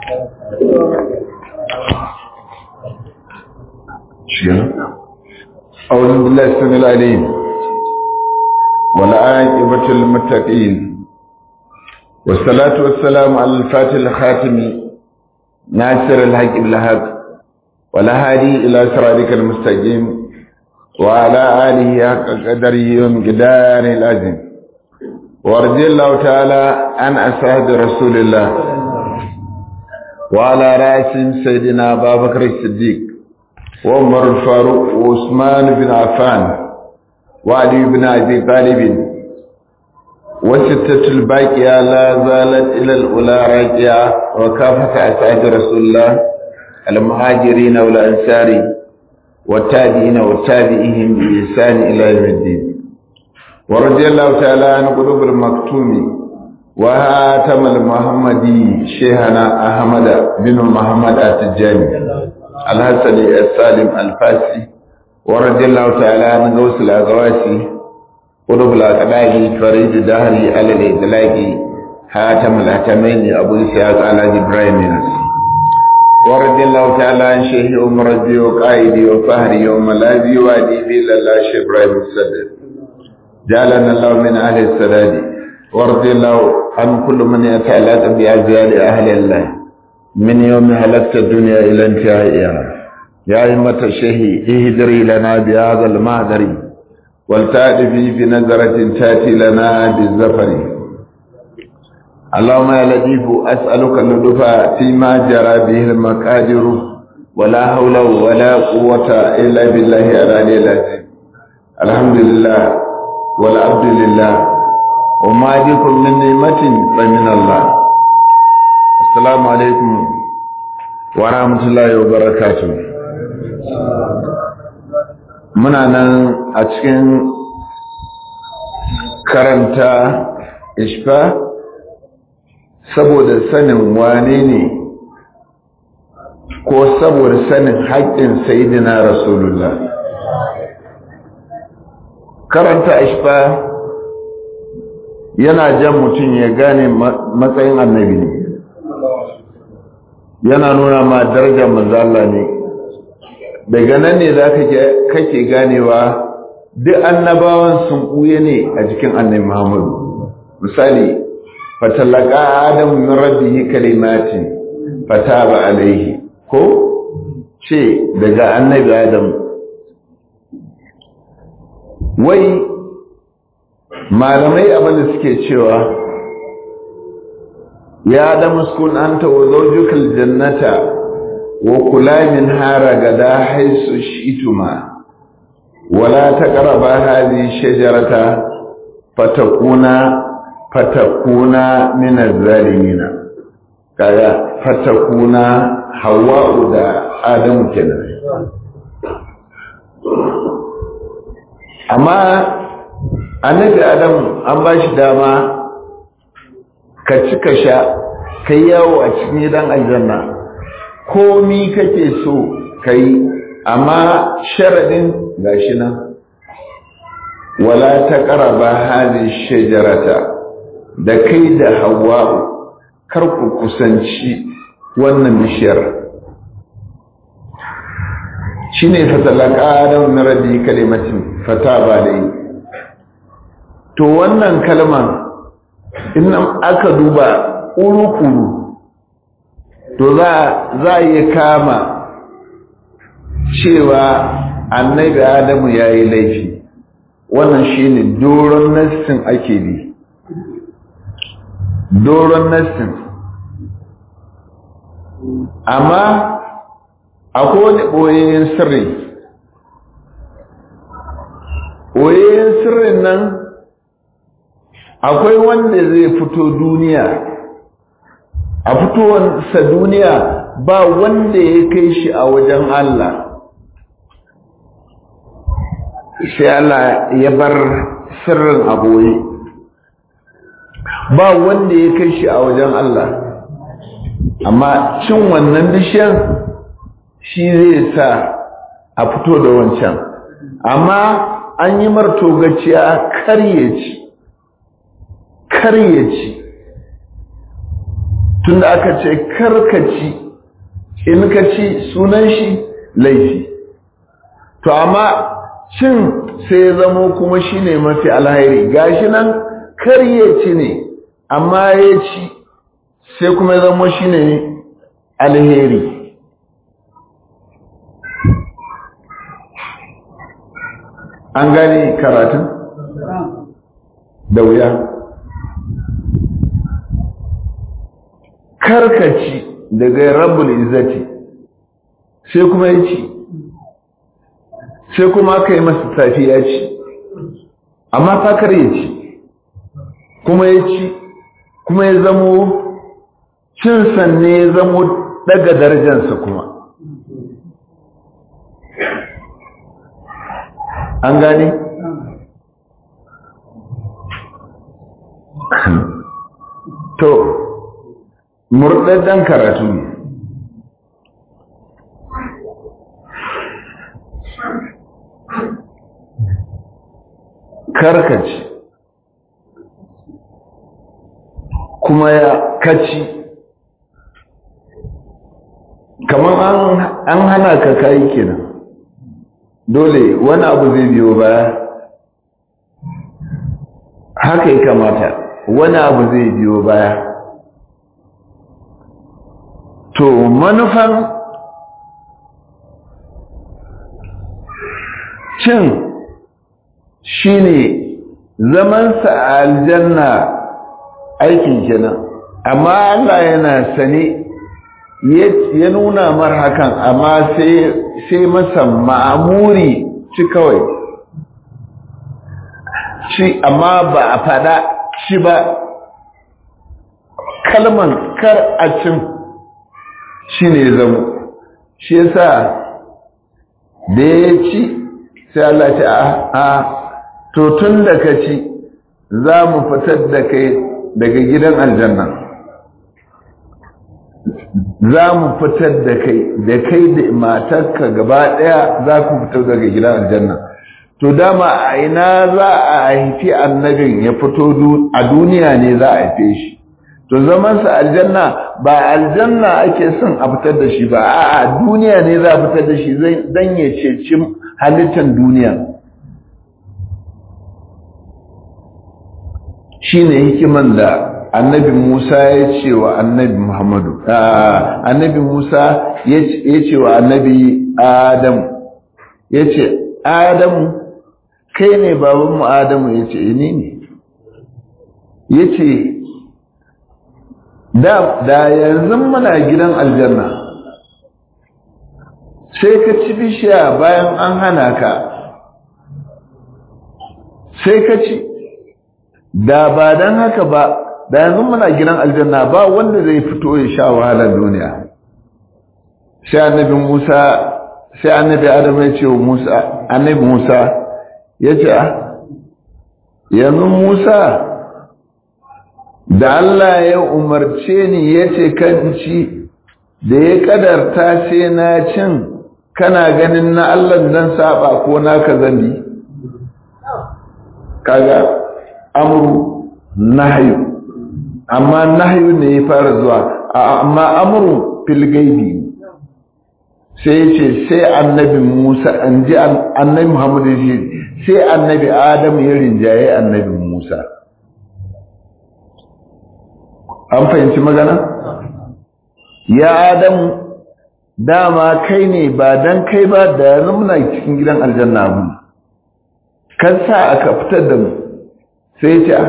أعوذ بالله السميع العليم والعاقبة للمتقين والصلاة والسلام على الفاتح الخاتم ناصر الحق بالحق والهادي إلى صراطك المستقيم وعلى آله حق قدره ومقدار العظيم ورضي الله تعالى عن أصحاب رسول الله وعلى رأسهم سيدنا أبا بكر الصديق وعمر الفاروق وعثمان بن عفان وعلي بن أبي طالب وستة الباقية لا زالت إلى الأولى راجعة وكافة أسعاد رسول الله المهاجرين والأنصار والتابعين والتابعين بإحسان إلى يوم الدين ورضي الله تعالى عن قلوب المكتوم وهاتم المحمدي شيخنا أحمد بن محمد التجاني الحسني السالم الفاسي ورضي الله تعالى عن غوث الأغواسي قلوب الأقداء فريد دهري على الإطلاق هاتم الأتمين أبو إسحاق على إبراهيم نسي ورضي الله تعالى عن شيخ عمر ربي وقائدي وفهري وملاذي وأديبي لله شيخ إبراهيم السدد جعلنا الله من أهل السداد ورضي الله عن كل من يتعلق بأجيال أهل الله من يوم هلكت الدنيا إلى انتهائها يا أئمة الشيخ اهدري لنا بهذا المهدر ولتأتي بنظرة تأتي لنا بالزفر اللهم يا لطيف أسألك اللطف فيما جرى به المقادر ولا حول ولا قوة إلا بالله العلي العظيم الحمد لله والعبد لله وما بكم من نعمة فمن الله السلام عليكم ورحمة الله وبركاته muna nan a cikin karanta ishfa saboda sanin wane ne ko saboda sanin haƙƙin sayidina rasulullah karanta ishfa yana jan mutum ya gane matsayin annabi ne yana nuna ma darajar manzala ne daga nan ne za kake ganewa duk annabawan sun ɓuye ne a jikin annabi muhammadu misali fatallaka adam min rabbihi kalimatin fataba alaihi ko ce daga annabi adam wai malamai abinda suke cewa ya da muskun anta wa zawjukal jannata wa kula min hara gada haisu shi'tuma wala taqraba hadhihi shajarata fatakuna fatakuna min az-zalimin kaga fatakuna hawa'u da adamu kenan amma annabi adam an ba shi dama ka ci ka sha ka yi yawo a cikin gidan aljanna komi kake so ka yi amma sharaɗin gashi nan wala ta ƙaraba halin shajarata da kai da hawa'u kar ku kusanci wannan bishiyar shi ne fatalaka adam na rabi kalimatin fata ba da yi to wannan kalman in aka duba urukuru to za a iya kama cewa annabi adamu ya yi laifi wannan shine doron nassin ake bi doron nassin amma akwai wani ɓoyayyen sirri ɓoyayyen sirrin nan akwai wanda zai fito duniya a fitowarsa duniya ba wanda ya kai shi a wajen Allah sai Allah ya bar sirrin aboye ba wanda ya kai shi a wajen Allah amma cin wannan bishiyar shi zai sa a fito da wancan amma an yi martogaciya kar ya ci kar ya ci tunda aka ce karkaci in ka ci sunan shi laifi to amma cin sai ya zamo kuma shi ne mafi alhairi gashi nan kar ya ci ne amma ya ci sai kuma ya zamo shi ne alheri an gani karatun da wuya karkaci daga rabbul izzati sai kuma ya ci sai kuma aka yi masa tafi ya ci amma fakar ya ci kuma ya ci kuma ya zamo cinsa ne ya zamo daga darajansa kuma an gane? to murɗaɗɗen karatu ne karkaci kuma ya kaci kamar an hana ka kayi kenan dole wani abu zai biyo baya haka ya kamata wani abu zai biyo baya to manufan cin shine zamansa a aljanna aikin kenan amma Allah yana sane ya nuna mar hakan amma sai masa ma'amuri ci kawai ci amma ba a fada ci ba kalman kar a cin shi ne zama shi yasa da ya ci sai Allah ce a to tun da ka ci za mu fitar da kai daga gidan aljanna za mu fitar da kai da kai da matarka gaba daya za ku fitar daga gidan aljanna to dama a ina za a haifi annabin ya fito a duniya ne za a haife shi to zamansa aljanna ba aljanna ake son a fitar da shi ba a duniya ne za a fitar da shi dan ya ceci halittar duniya shi ne hikiman da annabi Musa ya ce wa annabi Muhammadu annabi Musa ya ce wa annabi Adamu ya ce Adamu kai ne babanmu Adamu ya ce ni ne ya ce da yanzu muna gidan aljanna sai ka ci bishiya bayan an hana ka sai ka ci da ba don haka ba da yanzu muna gidan aljanna ba wanda zai fito ya sha wahalar duniya sai annabi Musa sai annabi Adam ya ce wa Musa annabi Musa ya ce yanzu Musa da Allah ya umarce ni ya ce kan ci da ya kadarta sai na cin kana ganin na Allah dan saba ko naka zambi kaga amru nahyu amma nahyu ne ya fara zuwa amma amru fil gaibi sai ce sai annabi Musa an ji annabi Muhammad ya sai annabi Adam ya rinjaye annabi Musa an fahimci magana ya Adam dama kai ne ba dan kai ba da yanzu muna cikin gidan aljanna mu kan sa aka fitar da mu sai ce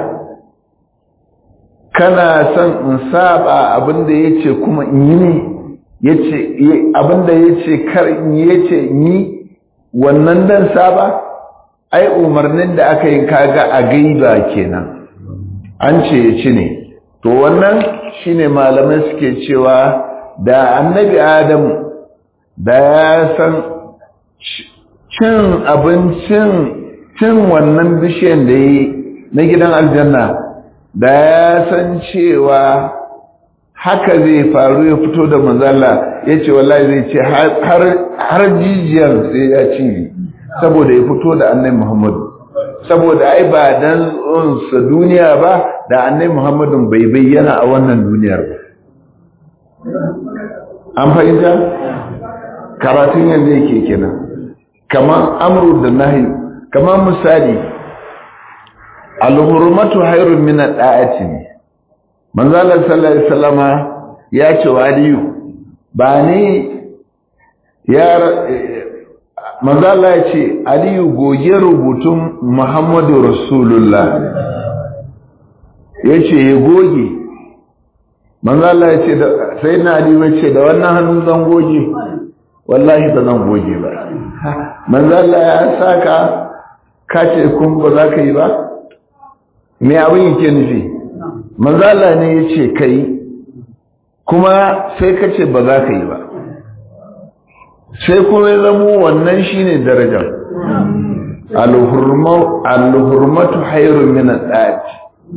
kana son in saba abinda ya ce kuma in yi ne yace abinda yace kar in yace ni wannan dan saba ai umarnin da aka yi kaga a gaiba kenan an ce ya ci ne to wannan shine malamai suke cewa da annabi adam da ya san cin abincin cin wannan bishiyan da yi na gidan aljanna da ya san cewa haka zai faru ya fito da manzala ya ce wallahi zai ce har jijiyar sai ya ci saboda ya fito da annai muhammadu saboda ai ba dan sa duniya ba da annai muhammadun bai bayyana a wannan duniyar ba an fahimta karatun yanzu yake kenan kamar amru da nahi kamar misali al-hurmatu hayrun min al-da'ati manzo Allah sallallahu alaihi wasallama ya ce wa aliyu ba ne ya manzo Allah ya ce aliyu goge rubutun muhammadu rasulullah ya ce ya goge manzo Allah ya ce sai na aliyu ya ce da wannan hannun zan goge wallahi ba zan goge ba manzo Allah ya saka ka ce kun ba za ka yi ba me abin yake nufi manzo Allah ne ya ce kai kuma sai ka ce ba za ka yi ba sai kuma ya zamo wannan shine darajar al-hurmatu hayrun min al-dati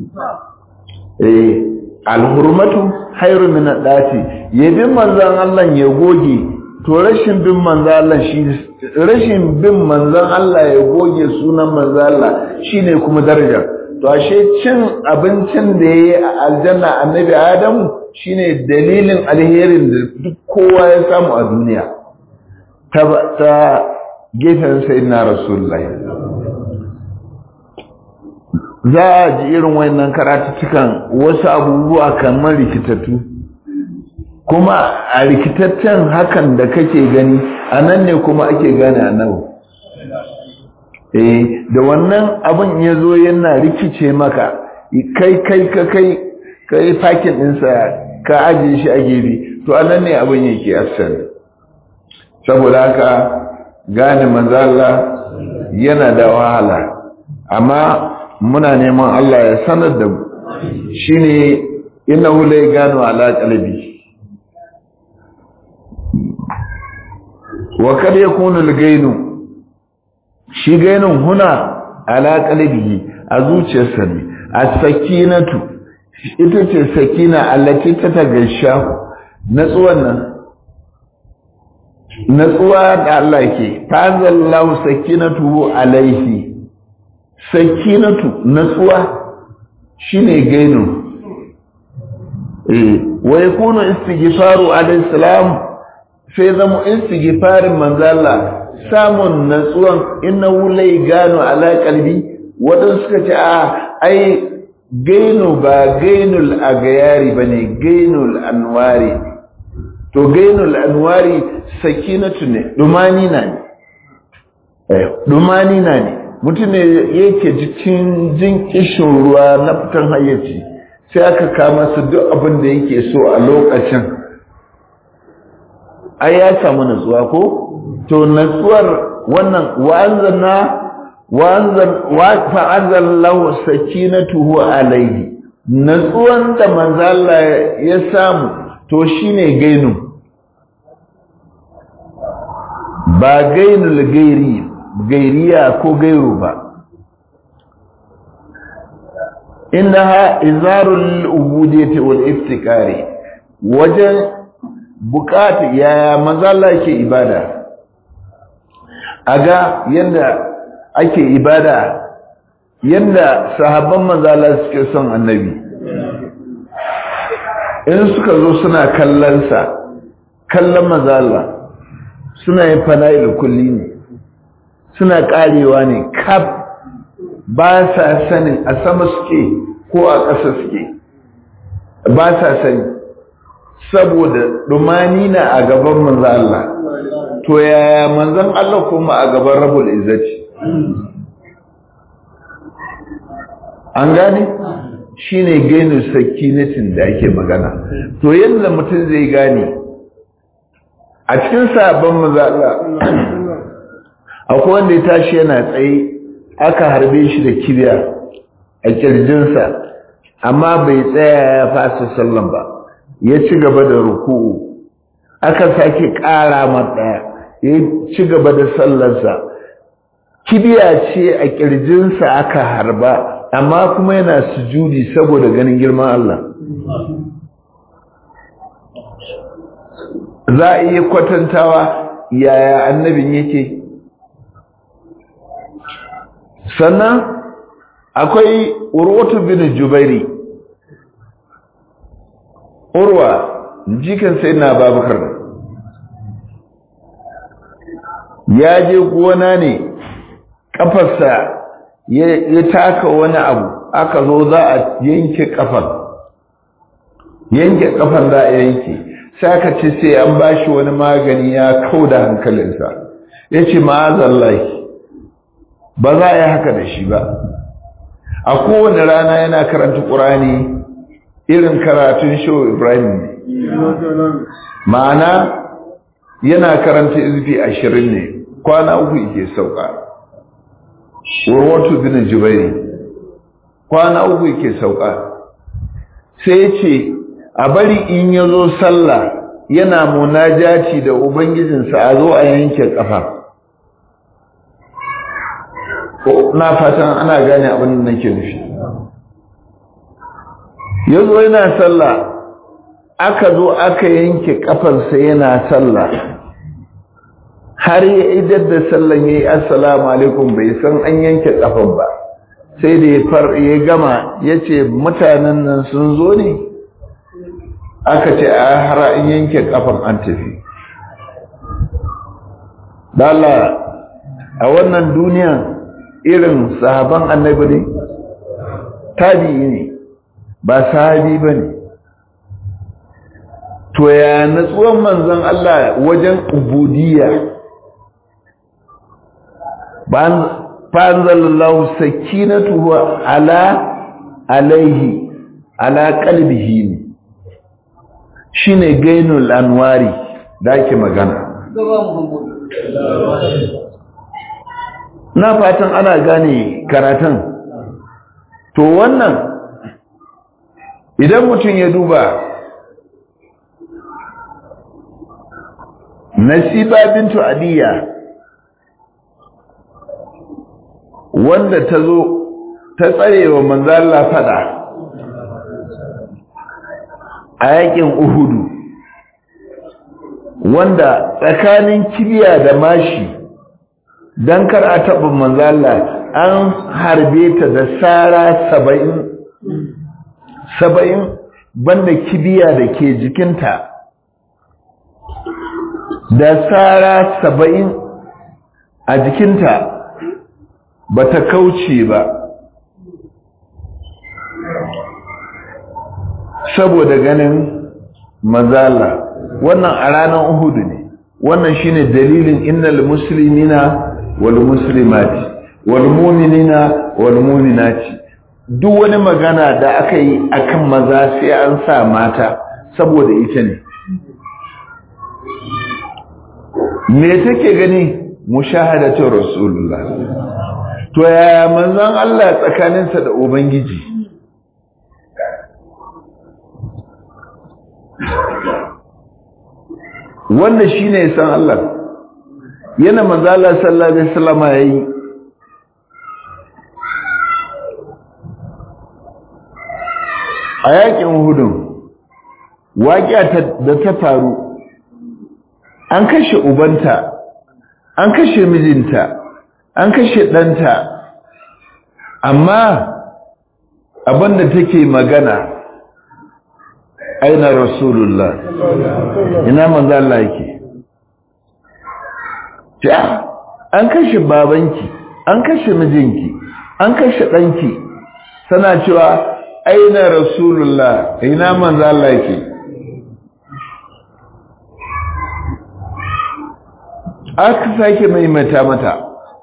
eh al-hurmatu hayrun min al-dati yabin manzon Allah ya goge to rashin bin manzon Allah shi rashin bin manzon Allah ya goge sunan manzon Allah shine kuma darajar to ashe cin abincin da yayi a aljanna annabi Adamu shine dalilin alherin da duk kowa ya samu a duniya ta ta gefen sayyidina rasulullahi za a ji irin wayannan karatuttukan wasu abubuwa kamar rikitattu kuma a rikitaccen hakan da kake gani a nan ne kuma ake gane annabi eh da wannan abin ya zo yana rikice maka kai kai ka kai kai fakin ɗinsa ka ajiye shi a gefe to a nan ne abin yake asali saboda haka gane manzala yana da wahala amma muna neman Allah ya sanar da mu shine innahu la gano ala qalbi wa kad yakunu al-gainu shi gainun huna ala qalbihi a zuciyarsa ne as-sakinatu ita ce sakina allati ta tagasha natsuwan nan natsuwa da Allah ke tanzallahu sakinatu alaihi sakinatu natsuwa shine gainu eh wa yakunu istighfaru alayhi salam sai zama istighfarin manzo Allah samun natsuwan innahu lay gano ala qalbi wadan suka ce a ai gainu ba gainul agayari bane gainul anwari to gainul anwari sakinatu ne dumani na ne eh dumani na ne mutum ne yake jikin jin kishin ruwa na fitan hayyaci sai aka kama su duk abin da yake so a lokacin ai ya samu natsuwa ko to natsuwar wannan wa'anzana wa'anzan lahu sakinatuhu alaihi natsuwan da manzo Allah ya samu to shine gainu ba gainul gairi gairiya ko gairu ba innaha izarul ubudiyyati wal iftikari wajen bukata yaya mazalla ke ibada aga yanda ake ibada yanda sahabban mazalla suke son annabi in suka zo suna kallon sa kallon mazalla suna yin fana'il kulli ne suna karewa ne kaf ba sa sanin a sama suke ko a ƙasa suke ba sa sani saboda dumani na a gaban manzan Allah to yaya manzan Allah kuma a gaban rabul izzati an gane shine gainu sakinatin da ake magana to yadda mutum zai gane a cikin sabon manzan Allah akwai wanda ya tashi yana tsaye aka harbe shi da kibiya a kirjinsa amma bai tsaya ya fasa sallan ba ya ci gaba da ruku'u aka sake ƙara ɗaya ya ci gaba da sallarsa kibiya ce a kirjinsa aka harba amma kuma yana sujudi saboda ganin girman Allah za a iya kwatantawa yaya annabin yake sannan akwai urwatu bin jubairi urwa jikan sai na babakar ya je gona ne kafarsa ya taka wani abu aka zo za a yanke kafar yanke kafar za a yanke sai aka ce sai an bashi wani magani ya kau da hankalinsa ya ce ma'azallahi ba za a yi haka da shi ba a kowane rana yana karanta ƙurani irin karatun shehu ibrahim ne ma'ana yana karanta izfi ashirin ne kwana uku yake sauka warwatu bin jubairi kwana uku yake sauka sai ce a bari in ya zo sallah yana munajati da ubangijinsa a zo a yanke kafa na fatan ana gane abin da nake nufi ya zo yana sallah aka zo aka yanke kafarsa yana sallah har ya idar da sallan ya yi assalamu alaikum bai san an yanke kafan ba sai da ya far ya gama ya ce mutanen nan sun zo ne aka ce a har an yanke kafan an tafi dala a wannan duniya irin sahaban annabi ne tabi'i ne ba sahabi ba ne to ya natsuwan manzon Allah wajen ubudiyya fanzalallahu sakinatuhu ala alaihi ala qalbihi ne shine gainul anwari da ake magana na fatan ana gane karatun to wannan idan mutum ya duba nasiba bintu adiya wanda ta zo ta tsarewa manzala fada a yakin uhudu wanda tsakanin kibiya da mashi don kar a taɓa manzala an harbe ta da tsara saba'in saba'in banda kibiya da ke jikinta da tsara saba'in a jikinta ba ta kauce ba saboda ganin mazala wannan a ranar uhudu ne wannan shine dalilin innal muslimina wal muslimati wal mu'minina wal mu'minati duk wani magana da aka yi akan maza sai an sa mata saboda ita ne me take gani mushahadatu rasulullah to yaya manzon Allah tsakaninsa da ubangiji wanda shine san Allah yana manzo Allah sallallahu alaihi wasallam yayi a yakin hudun waƙiya da ta faru an kashe ubanta an kashe mijinta an kashe ɗanta amma abinda take magana aina rasulullah ina manzo Allah yake ta an kashe babanki an kashe mijinki an kashe ɗanki tana cewa aina rasulullah ina manzo Allah yake aka sake maimaita mata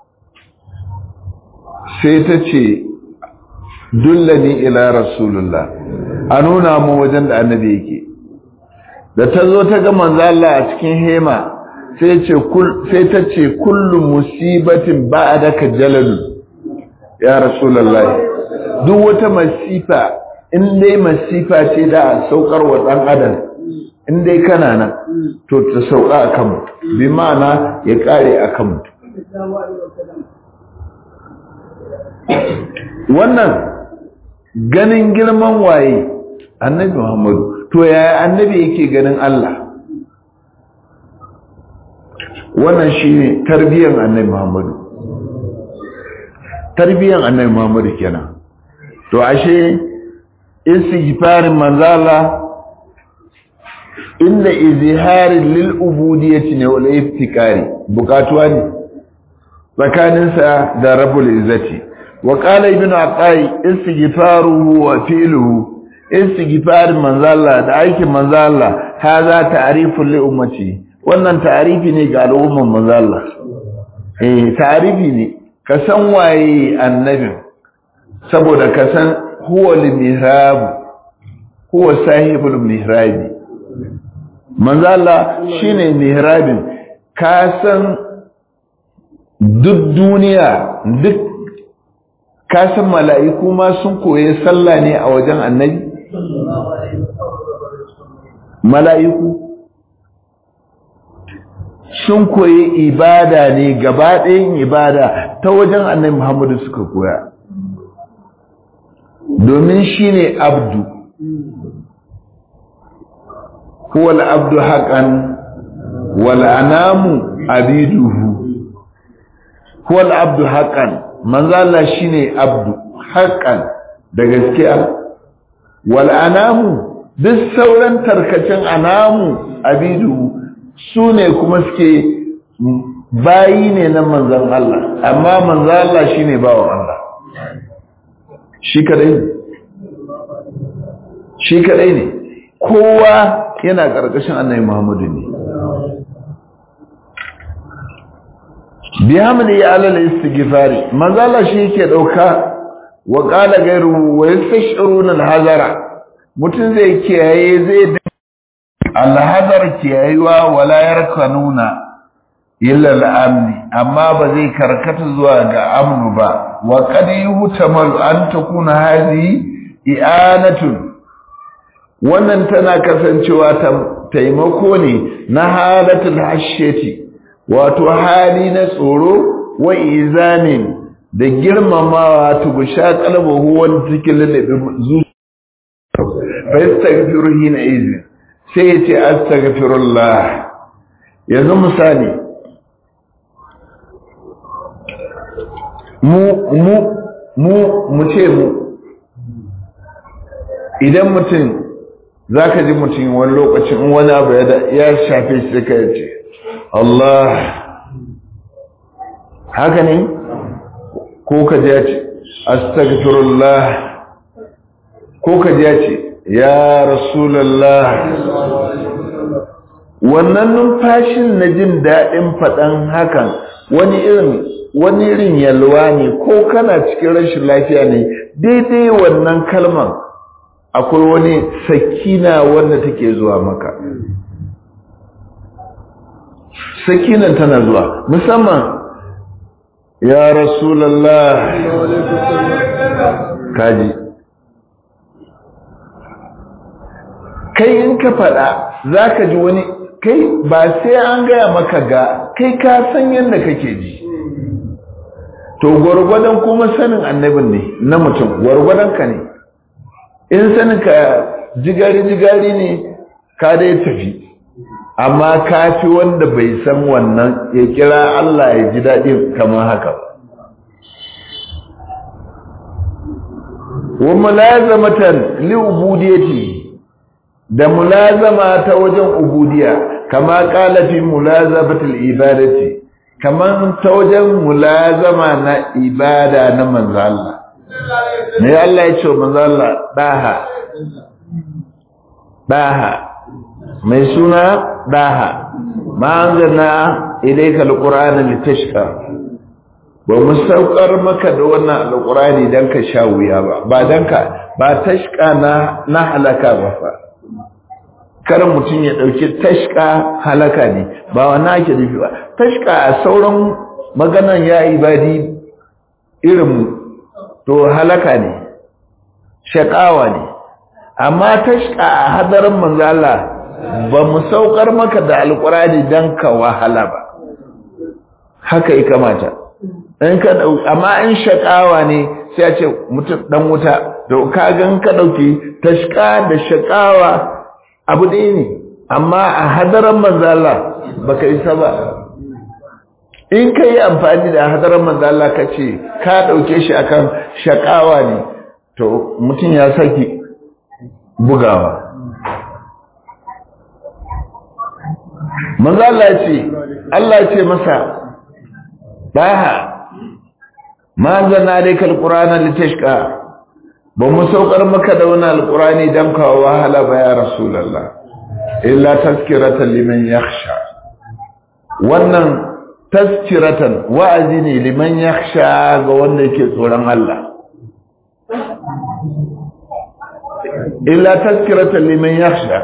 sai ta ce dullani ila rasulullah a nuna mu wajen da annabi yake da ta zo ta ga manzo Allah a cikin hema sai ce sai ta ce kullu musibatin ba'daka jalalu ya rasulullah duk wata masifa in dai masifa ce da a saukar wa dan adam in dai kana nan to ta sauka akan mutum bi ma'ana ya kare akan mutum wannan ganin girman waye annabi Muhammadu to yaya annabi yake ganin Allah wannan shine tarbiyyar annabi Muhammadu tarbiyyar annabi Muhammadu kenan to ashe istighfarin manzala inda izharin lil ubudiyyati ne wal iftikari bukatuwa ne tsakaninsa da rabbul izzati wa qala ibnu aqai istighfaruhu wa fi'luhu istighfar manzalla da aikin manzalla haza ta'rifun li ummati wannan ta'rifi ne ga al'umman manzalla eh ta'rifi ne ka san waye annabin saboda ka san huwa al-mihrab huwa sahibul mihrabi manzalla shine mihrabin ka san duk duniya duk ka san mala'iku ma sun koye sallah ne a wajen annabi mala'iku sun koyi ibada ne gaba ɗayan ibada ta wajen annabi Muhammadu suka koya domin shi ne abdu huwal abdu haƙan wal anamu abiduhu huwal abdu haƙan manzala shi ne abdu haƙan da gaskiya wal anamu duk sauran tarkacin anamu abidu su ne kuma suke bayi ne na manzan Allah amma manzan Allah shi ne bawa Allah shi kadai ne shi kadai ne kowa yana ƙarƙashin annabi Muhammadu ne bihamdi ya alal istighfari manzan Allah shi yake dauka wa qala ghayru wa yastashiruna al-hazara mutum zai kiyaye zai alhazar kiyayuwa wala yarkanuna illa al-amni amma ba zai karkata zuwa ga amnu ba wa qad yuhtamal an takuna hadhi i'anatun wannan tana kasancewa taimako ne na halatul hashiyati wato hali na tsoro wa izanin da girmamawa tugusha kalbahu wanda take lallabe zuciya fayastaghfiru hina izin sai ya ce astaghfirullah yanzu misali mu mu mu mu ce mu idan mutum zaka ji mutum wani lokacin wani abu ya shafe shi sai ka ce Allah haka ne ko ka ji ya ce astaghfirullah ko ka ji ya ce ya rasulallah wannan numfashin na jin daɗin faɗan hakan wani irin wani irin yalwa ne ko kana cikin rashin lafiya ne daidai wannan kalman akwai wani sakina wanda take zuwa maka sakinan tana zuwa musamman ya rasulallah kaji kai in ka faɗa za ka ji wani kai ba sai an gaya maka ga kai ka san yadda kake ji to gwargwadon kuma sanin annabin ne na mutum gwargwadon ka ne in sanin ka jigari-jigari ne ka dai tafi amma ka fi wanda bai san wannan ya kira Allah ya ji daɗin kamar haka wa mulazamatan li ubudiyati da mulazama ta wajen ubudiya kama kala fi mulazabatul ibadati kaman ta wajen mulazama na ibada na manzo Allah ne Allah ya ce manzo Allah daha daha mai suna daha ma anzalna ilayka alqur'ana litashqa ba mu saukar maka da wannan alqur'ani dan ka sha wuya ba ba dan ka ba tashqa na na halaka ba fa kar mutum ya ɗauki tashka halaka ne ba wannan ake nufi ba tashka a sauran maganan ya ibadi irin to halaka ne shaƙawa ne amma tashka a hadarin manzala ba mu saukar maka da alƙurani don ka wahala ba haka ya kamata in ka amma in shaƙawa ne sai a ce mutum ɗan wuta to ka gan ka ɗauki tashka da shaƙawa abu ɗaya ne amma a hadaran manzala baka isa ba in ka yi amfani da hadaran manzala ka ce ka ɗauke shi akan shakawa ne to mutum ya saki bugawa manzo Allah ce Allah ce masa daha ma zanna alayka alqur'ana litashqa ba mu saukar maka da wannan alqur'ani dan ka wahala ba ya rasulullah illa tazkiratan liman yakhsha wannan tazkiratan wa'azi ne liman yakhsha ga wanda yake tsoron Allah illa tazkiratan liman yakhsha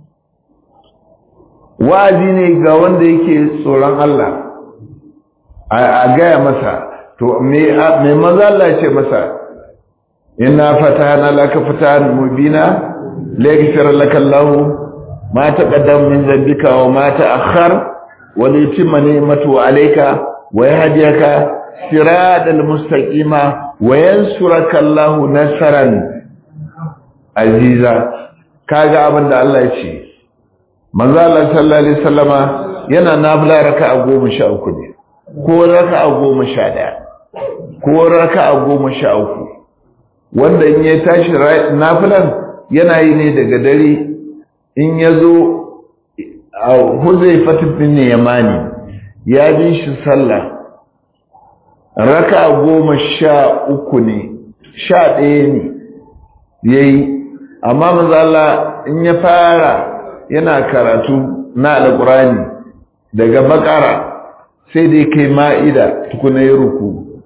wa'azi ne ga wanda yake tsoron Allah a gaya masa to me maza Allah ce masa inna fatahna laka fatahan mubina liyaghfir laka Allah ma taqaddama min dhanbika wa ma ta'akhkhar wa litimma ni'matu alayka wa yahdiyaka siratal mustaqima wa yansuraka Allah nasran aziza kaga abinda Allah ya ce manzo Allah sallallahu alaihi wasallama yana nafila raka'a goma sha uku ne ko raka'a goma sha ɗaya ko raka'a goma sha uku wanda in ya tashi nafilan yana yi ne daga dare in ya zo a Huzaifa bin Yamani ya bi shi sallah raka'a goma sha uku ne sha ɗaya ne yayi amma manzo Allah in ya fara yana karatu na alƙurani daga bakara sai dai kai ma'ida tukuna ya ruku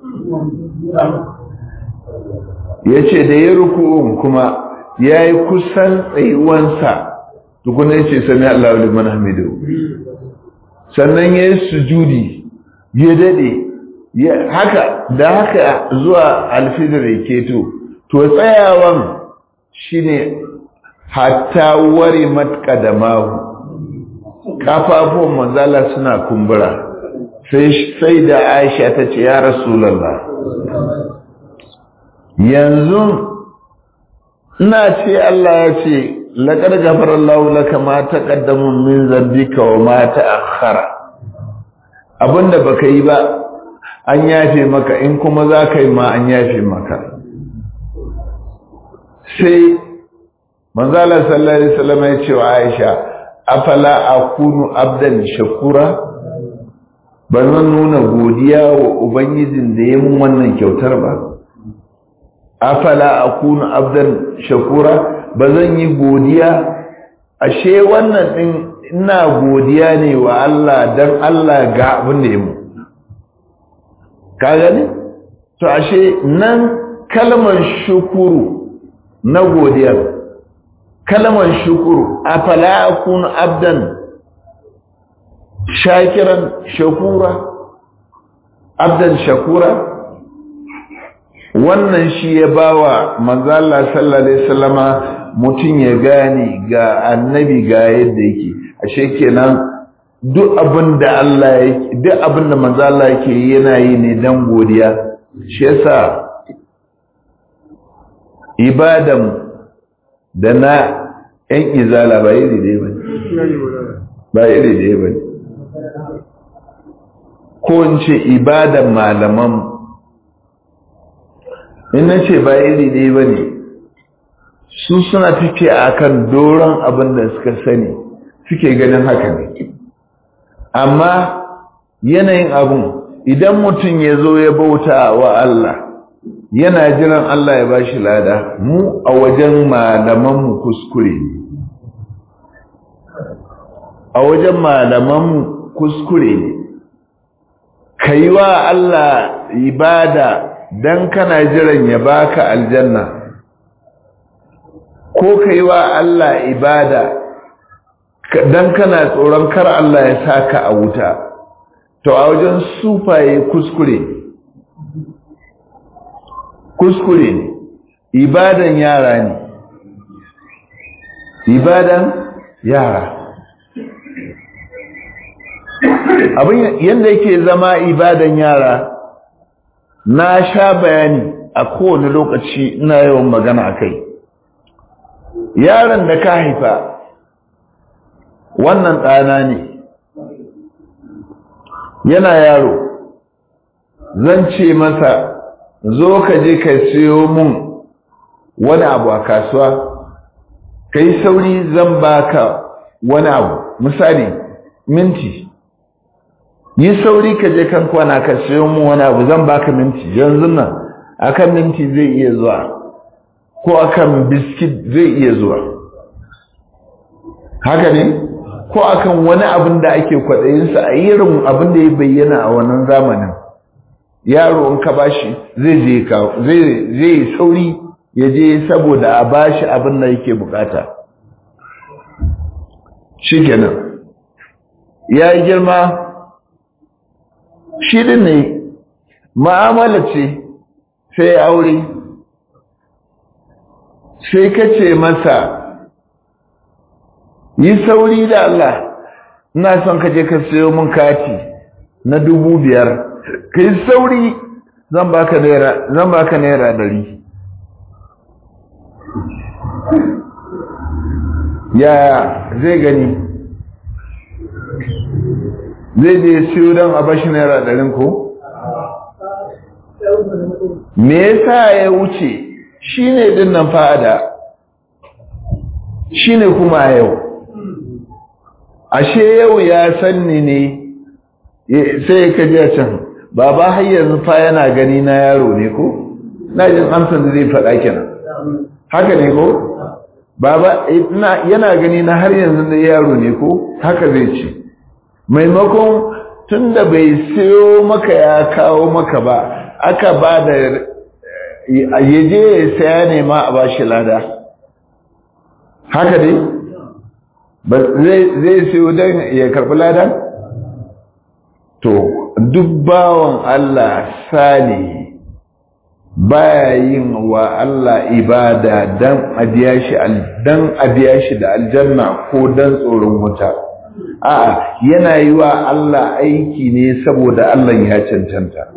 ya ce da ya ruku kuma ya yi kusan tsayuwansa tukuna ya ce sami Allah liman hamidu sannan ya yi sujudi ya daɗe haka da haka zuwa alfidar ya keto to tsayawan shine hatta ware matka da mahu kafafun manzala suna kumbura sai da aisha ta ce ya rasulallah yanzu ina ce Allah ya ce laƙar gafarar laulaka ma ta ƙaddamun min zambika wa ma ta akhara abinda baka yi ba an yafe maka in kuma za ka yi ma an yafe maka sai manzala sallallahu alaihi wasallam ya ce wa Aisha afala akunu abdan shakura ba zan nuna godiya wa ubangijin da ya mun wannan kyautar ba afala akunu abdan shakura ba zan yi godiya ashe wannan din ina godiya ne wa Allah dan Allah ga abin da ya mu ka gani to ashe nan kalmar shukuru na godiyar kalmar shukuru afala akunu abdan shakiran shakura abdan shakura wannan shi ya bawa manzala sallallahu alaihi wasallama mutum ya gane ga annabi ga yadda yake ashe kenan duk abin da Allah yake duk abin da manzala yake yana yi ne dan godiya shi yasa ibadan da na ‘yan izala ba iri ɗaya ba ba iri ɗaya ba ko in ce ibadan malaman in na ce ba iri ɗaya ba ne su suna tafiya a kan doron abin da suka sani suke ganin haka ne amma yanayin abin idan mutum ya zo ya bauta wa Allah yana jiran Allah ya bashi lada mu a wajen malamanmu kuskure ne a wajen malamanmu kuskure ne ka yi wa Allah ibada don kana jiran ya baka aljanna ko ka yi wa Allah ibada don kana tsoron kar Allah ya saka a wuta to a wajen sufaye kuskure ne kuskure ne ibadan yara ne ibadan yara abin yadda yake zama ibadan yara na sha bayani a kowane lokaci ina yawan magana a kai yaron da ka haifa wannan ɗana ne yana yaro zan ce masa zo ka je ka siyo mun wani abu a kasuwa ka yi sauri zan baka wani abu misali minti yi sauri ka je kan kwana ka sayo mu wani abu zan baka minti yanzu nan akan minti zai iya zuwa ko akan biskit zai iya zuwa haka ne ko akan wani abin da ake kwaɗayinsa a irin abin da ya bayyana a wannan zamanin yaro in ka bashi zai je zai zai sauri ya je saboda a bashi abin da yake bukata shikenan ya yi girma shi din ne ma'amala ce sai aure sai ka ce masa yi sauri da Allah ina son ka je ka sayo min kati na dubu biyar ka yi sauri zan baka naira zan baka naira dari yaya zai gani zai je siyo don a bashi naira ɗarin ko? me yasa ya wuce shi ne ɗin nan fa'ada shi ne kuma yau ashe yau ya sanni ne sai ya kaji a can baba har yanzu fa yana gani na yaro ne ko? na jin amsan da zai faɗa kenan haka ne ko? baba yana gani na har yanzu da yaro ne ko? haka zai ce maimakon tunda bai sayo maka ya kawo maka ba aka ba da yaje ya saya ne ma a bashi lada haka dai zai sayo don ya karɓi lada to duk bawan Allah sali baya yin wa Allah ibada dan a biya shi da aljanna ko dan tsoron wuta a'a yana yi wa Allah aiki ne saboda Allah ya cancanta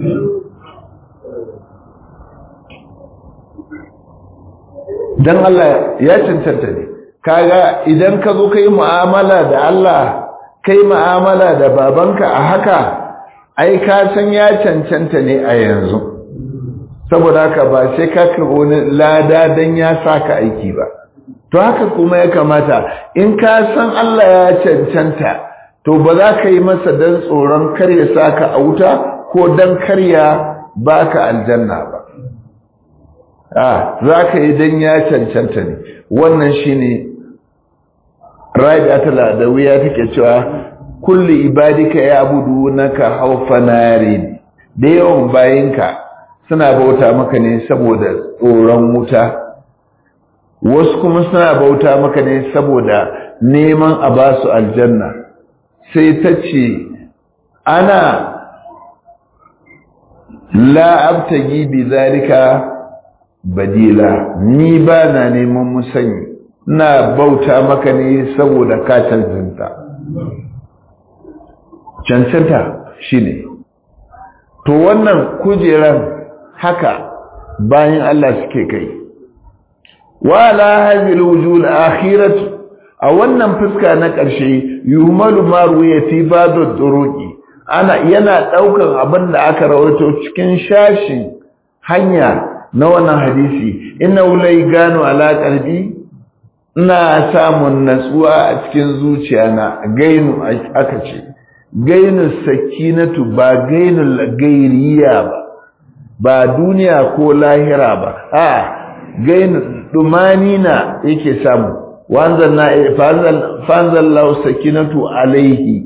dan Allah ya cancanta ne kaga idan ka zo kai mu'amala da Allah kai mu'amala da babanka a haka ai ka san ya cancanta ne a yanzu saboda haka ba sai ka karɓo wani lada dan ya saka aiki ba to haka kuma ya kamata in ka san Allah ya cancanta to ba za ka yi masa dan tsoron kar ya saka a wuta ko dan kar ya baka aljanna ba a za ka yi dan ya cancanta ne wannan shine rabi'atul adawiya take cewa kulli ibadika ya'budunaka hawfa nari da yawan bayinka suna bauta maka ne saboda tsoron wuta wasu kuma suna bauta maka ne saboda neman a ba su aljanna sai ta ce ana la'abtagi bi zalika badila ni ba na neman musanyi na bauta maka ne saboda ka cancanta cancanta shine to wannan kujeran haka bayan Allah suke kai wala hadhihi alwujuh alakhirah a wannan fuska na ƙarshe yumalu ma ruya fi badu duruqi ana yana daukan abin da aka rawaito cikin shashin hanya na wannan hadisi inna ulai gano ala qalbi ina samun natsuwa a cikin zuciya na gainu aka ce gainu sakinatu ba gainul gairiya ba ba duniya ko lahira ba a gainu dumani na yake samu wanzan na fanzan lau sakinatu alaihi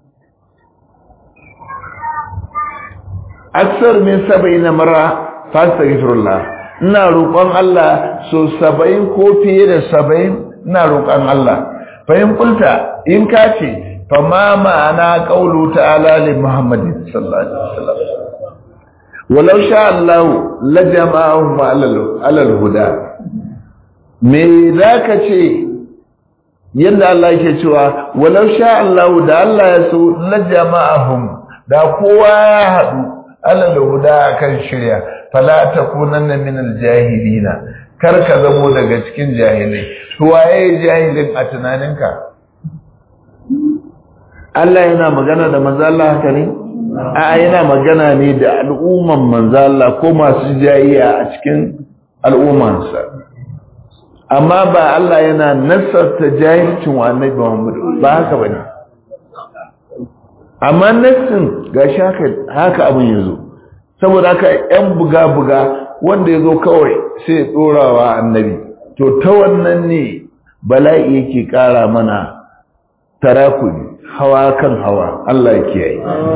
aksar min saba'in mara fastaghfirullah ina roƙon Allah so saba'in ko fiye da saba'in ina roƙon Allah fa in kulta in ka ce fa ma ma'ana qaulu ta'ala li muhammadin sallallahu alaihi wasallam walau sha Allah la jama'ahum ala al-huda me zaka ce yanda Allah yake cewa walau sha Allah da Allah ya so la jama'ahum da kowa ya haɗu ala al-huda kan shirya fala takunanna min al-jahilina kar ka zamo daga cikin jahilai to waye jahilin a tunaninka Allah yana magana da manzo Allah haka ne a yana magana ne da al'umman manzo Allah ko masu jayiya a cikin al'ummansa amma ba Allah yana nasarta jahilcin wa annabi Muhammad ba haka bane amma nassin ga haka haka abin ya zo saboda haka yan buga-buga wanda ya zo kawai sai ya ɗorawa annabi to ta wannan ne bala'i yake ƙara mana tarakuni hawa kan hawa Allah ya kiyaye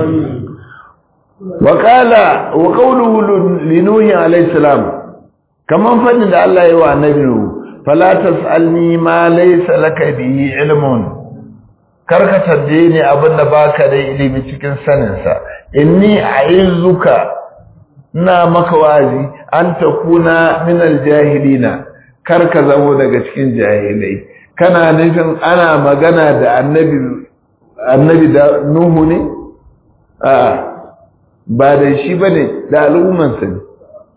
wa qala wa qawluhu li nuhi alayhi salam kaman fadin da Allah ya wa annabi fala tasalni ma laysa laka bihi ilmun karka tambaye ni abinda baka da ilimi cikin sanin sa inni a'izuka ina maka wazi an takuna min aljahilina karka zamo daga cikin jahilai kana nufin ana magana da annabi annabi da nuhu ne a ba da shi bane da al'ummansa ne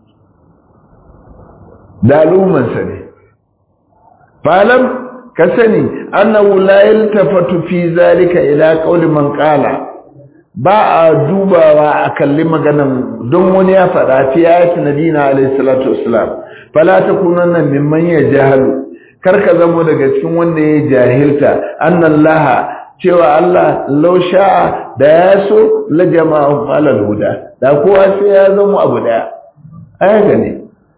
da al'ummansa ne falam ka sani annahu la yaltafatu fi zalika ila qawli man qala ba a dubawa a kalli maganan don wani ya faɗa fi ayatin nabina alayhi salatu wassalam fala takunanna mimman yajahalu karka zamo daga cikin wanda ya jahilta annallaha cewa Allah law sha'a da ya so la jama'u alal huda da kowa sai ya zama abu daya aya gane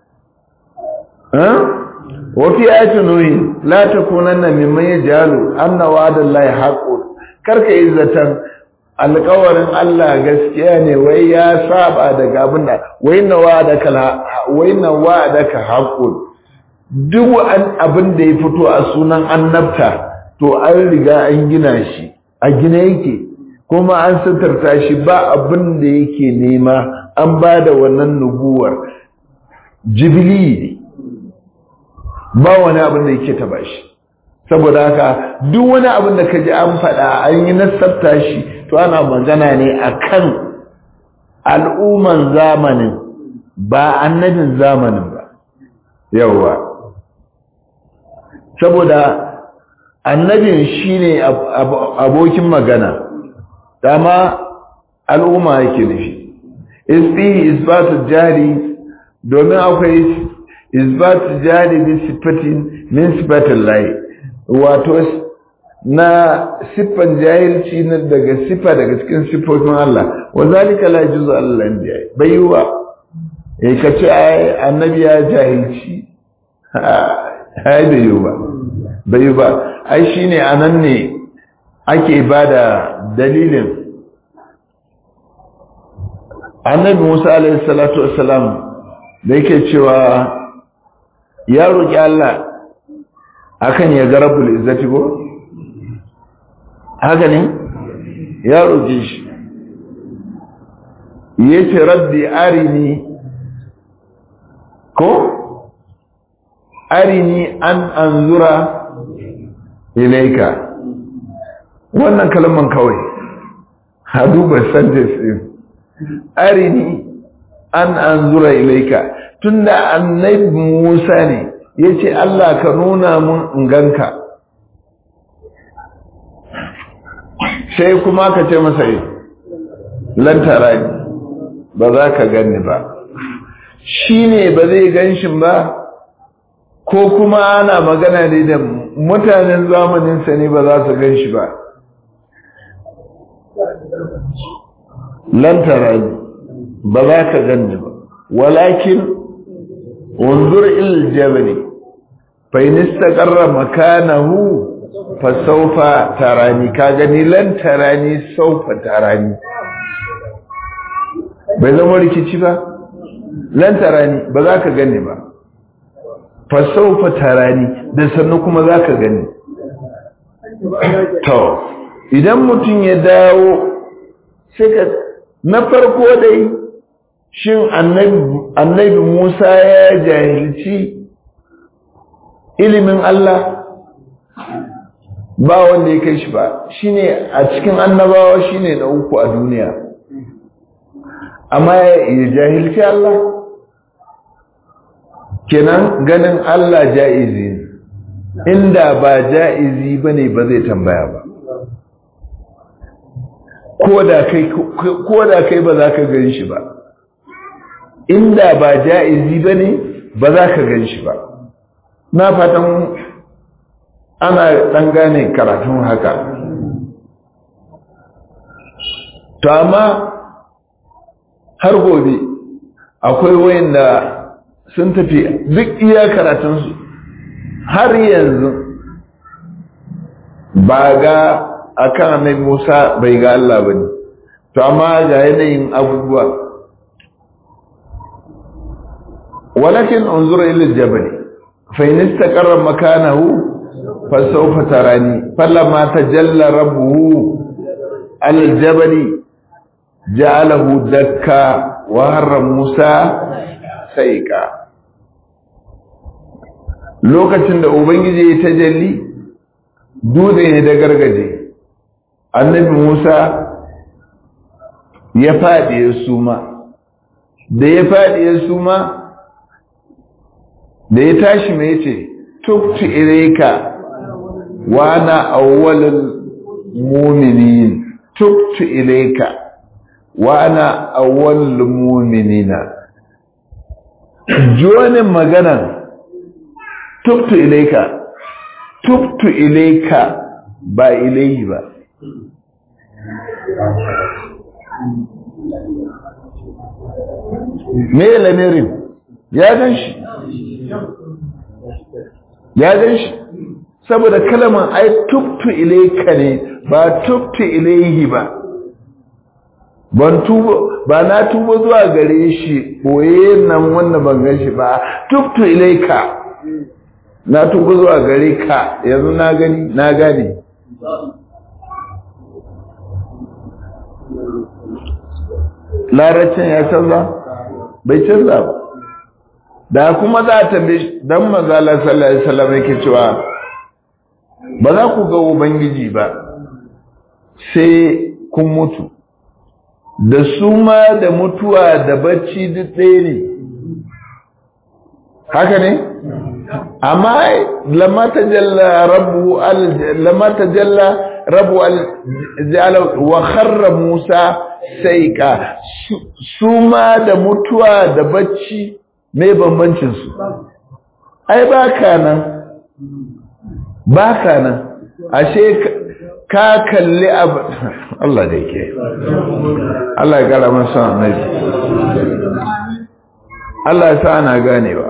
wafi ayatin nuhi la takunanna mimman yajalu anna wa'dallahi haqqun karka yi zatan alƙawarin Allah gaskiya ne wai ya saba daga abin da wai na wa'adaka wai na wa'adaka haqqun duk an abin da ya fito a sunan annabta to an riga an gina shi a gina yake kuma an sitarta shi ba abin da yake nema an ba da wannan nubuwar jibili ba wani abin da yake taba shi saboda haka duk wani abin da ka ji an faɗa an yi nasabta shi to ana magana ne akan al'umman zamanin ba annabin zamanin ba yawwa saboda annabin shine abokin magana dama al'umma yake nufi isbihi isbatu jari domin akwai isbatu jari bi sifatin min sifatin layi wato na siffan jahilci na daga siffa daga cikin siffofin Allah wa zalika la juzu Allah biya bai yiwa eh kace ai annabi ya jahilci ai da yiwa bai yiwa ai shine anan ne ake bada dalilin annabi Musa alaihi salatu wassalam da yake cewa ya roki Allah akan ya ga rabbul izzati ko haka ne ya roƙe shi ya ce rabbi arini ko arini an anzura ilaika wannan kalman kawai ha duba sentence din arini an anzura ilaika tunda annabi Musa ne yace Allah ka nuna mun in ganka sai kuma ka ce masa yi lantara ne ba za ka gani ba shi ne ba zai ganshin ba ko kuma ana magana ne da mutanen zamaninsa ne ba za su ganshi ba lantara ne ba za ka gani ba walakin unzur il jabali fa in istaqarra makanahu fasaufa tarani ka gani lan tarani saufa tarani bai zama rikici ba lan tarani ba za ka gani ba fasaufa tarani da sannu kuma za ka gani to idan mutum ya dawo sai ka na farko dai shin annabi musa ya jahilci ilimin Allah ba wanda ya kai shi ba shine a cikin annabawa shine na uku a duniya amma ya jahilci Allah kenan ganin Allah ja'izi ne inda ba ja'izi bane ba zai tambaya ba koda kai koda kai ba za ka gan shi ba inda ba ja'izi bane ba za ka gan shi ba na fatan ana ɗan gane karatun haka to amma har gobe akwai wayanda sun tafi duk iya karatunsu har yanzu ba ga akan annabi Musa bai ga Allah bane to amma ga yanayin abubuwa walakin unzur ila al-jabal fa in istaqarra makanahu fa sawfa tarani falamma tajalla rabbuhu ala al-jabal ja'alahu dakka wa harra Musa saika lokacin da ubangiji ya tajalli dutse ne da gargaje annabi Musa ya faɗi ya suma da ya faɗi ya suma da ya tashi mai ce tuktu ilaika wa na awwalul mu'minin tuktu ilaika wa na awwalul mu'minina jonin maganan tuktu ilaika tuktu ilaika ba ilaihi ba me lamirin ya gan shi ya gan shi saboda kalaman ai tubtu ilaika ne ba tubtu ilaihi ba ban tuba ba na tuba zuwa gare shi boye nan wanda ban gan shi ba tubtu ilaika na tuba zuwa gare ka yanzu na gani na gane laracin ya canza bai canza ba da kuma za ta bi dan manzala sallallahu alaihi wasallam yake cewa ba za ku ga ubangiji ba sai kun mutu da suma da mutuwa da bacci duk ɗaya ne haka ne amma lamma tajalla rabbu al lamma tajalla rabu al wa kharra Musa saika su ma da mutuwa da bacci me bambancin su ai baka nan baka nan ashe ka kalli abu Allah da yake Allah ya gara masa annabi Allah ya sa ana ganewa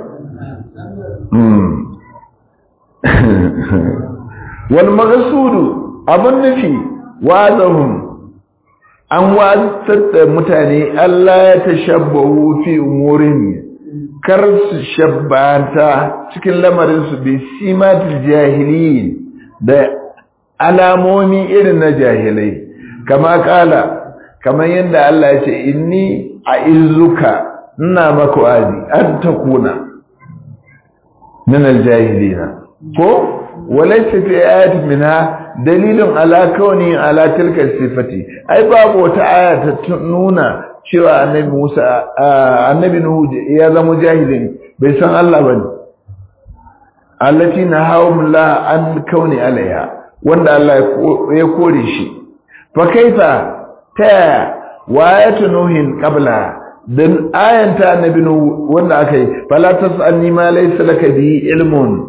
wal maghsudu abin nufi wazahum an wazar da mutane Allah ya tashabbahu fi umurin kar su shabbata cikin lamarin su bi simatul jahiliyin da alamomi irin na jahilai kama kala kamar yadda Allah ya ce inni a izuka ina maka wazi an takuna min aljahilina ko walaysa fi ayati minha dalilin ala kauni ala tilka sifati ai babu wata aya ta nuna cewa annabi Musa annabi Nuhu ya zama jahilin bai san Allah bane allati nahawmullah an kauni alaiha wanda Allah ya kore shi fa kaifa ta wayatu nuhin qabla dan ayanta annabi Nuhu wanda akai fala tasalni ma laysa laka bi ilmun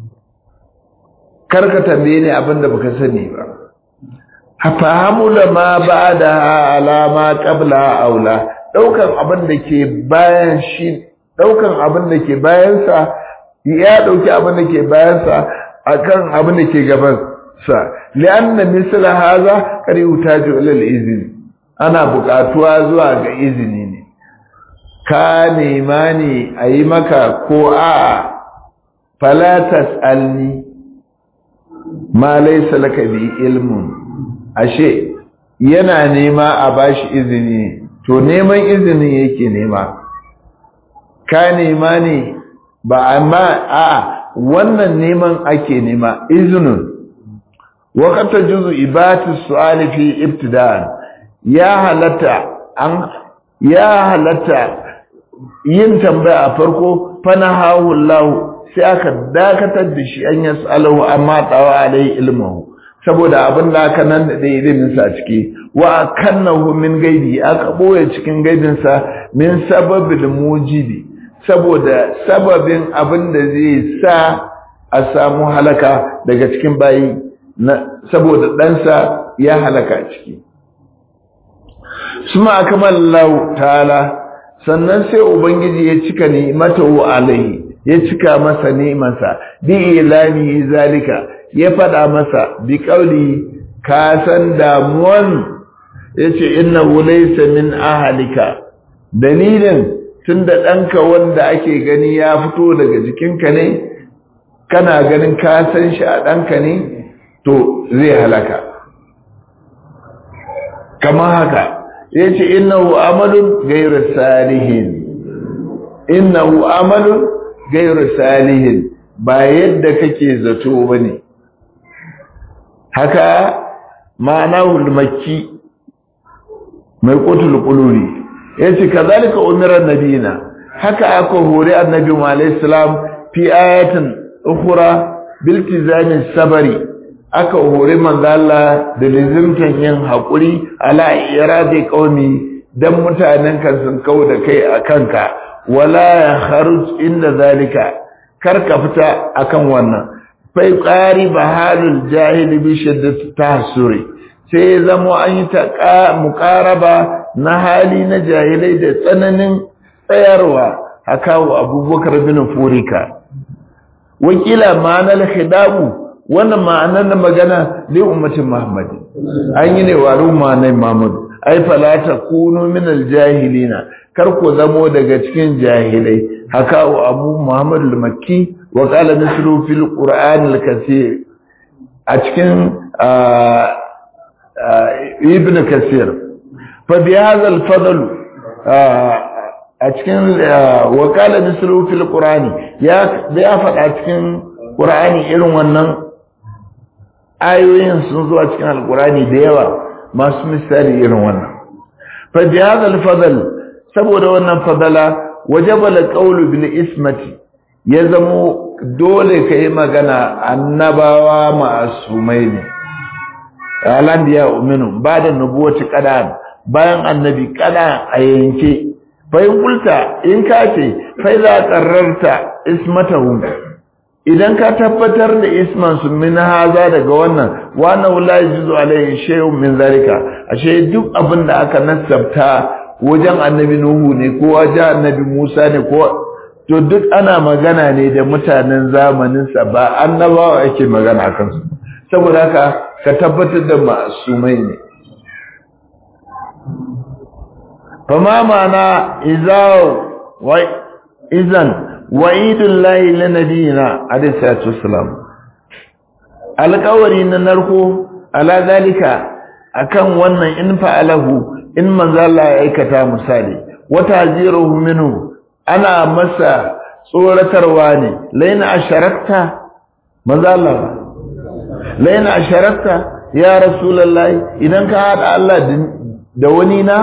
karka tambaye ni abin da baka sani ba fahamu da ma ba da alama qabla aula daukan abin da ke bayan shi daukan abin da ke bayan sa ya dauki abin da ke bayan sa akan abin da ke gaban sa li'anna misla haza kari utaju ila al-izn ana buƙatuwa zuwa ga izini ne ka nema ne ayi maka ko a'a fala tas'alni ma laysa laka bi ilmun ashe yana nema a bashi izini to neman izinin yake nema ka nema ne ba amma a wannan neman ake nema izinin waqata juzu ibati su'ali fi ibtida'an ya halatta an ya halatta yin tambaya a farko fana hawu Allah sai aka dakatar da shi an yas'alahu amma tawa alai ilmuhu saboda abin da aka nan da ilimin sa ciki wa kannahu min gaibi aka boye cikin gaibin sa min sababil mujibi saboda sababin abin da zai sa a samu halaka daga cikin bayi na saboda ɗansa ya halaka ciki suma akamallahu ta'ala sannan sai ubangiji ya cika ni'matahu alaihi ya cika masa ni'imansa bi ilani zalika ya fada masa bi qauli ka san damuwan yace innahu laysa min ahlika dalilin tunda danka wanda ake gani ya fito daga jikinka ne kana ganin ka san shi a danka ne to zai halaka kama haka yace innahu amalun ghayru salihin innahu amalun ghayru salihin ba yadda kake zato bane haka ma'anahu makki mai qutul quluri yace kazalika umira nabina haka aka hore annabi mu alayhi salam fi ayatin ukhra biltizamin sabari aka hori manzo Allah da lizimtan yin hakuri ala iradi qaumi dan mutanen kan sun kau da kai akanka wala ya kharuj inda zalika kar ka fita akan wannan fai qari bahalul jahil bi shiddati tahsuri sai zamo an yi ta muqaraba na hali na jahilai da tsananin tsayarwa hakawo abubakar bin furika wakila ma'anar khidabu wannan ma'anar na magana li ummatin Muhammad an yi ne wa al'umma na Muhammad ai fala takunu min aljahilina kar ku zamo daga cikin jahilai haka wa Abu Muhammad al-Makki wa qala mislu fil Qur'an al-Kathir a cikin Ibn Kathir fa bi hadha al-fadl a cikin wa qala mislu fil Qur'ani ya ya faɗa cikin Qur'ani irin wannan ayoyin sun zo a cikin alkurani da yawa masu misali irin wannan fa jihad al-fadl saboda wannan fadala wajaba al-qawlu bil ismati ya zamo dole kai magana annabawa ma'asumai ne alanbiya uminu bada nubuwati qadan bayan annabi kada a yanke fa in kulta in ka ce fa za qarrarta ismatahu idan ka tabbatar da isman su min haza daga wannan wannan la yajuzu alaihi shay'un min zalika ashe duk abin da aka nasabta wajen annabi nuhu ne ko wajen annabi musa ne ko to duk ana magana ne da mutanen zamanin sa ba annabawa ake magana akan su saboda haka ka tabbatar da masumai ne fama mana izaw wa izan wa'idun layi na nabiyina alayhi salatu wassalam alƙawari na narko ala zalika akan wannan in fa'alahu in manzo Allah ya aikata misali wata ziruhu minhu ana masa tsoratarwa ne laina asharakta manzo Allah laina asharakta ya rasulullahi idan ka hada Allah da wani na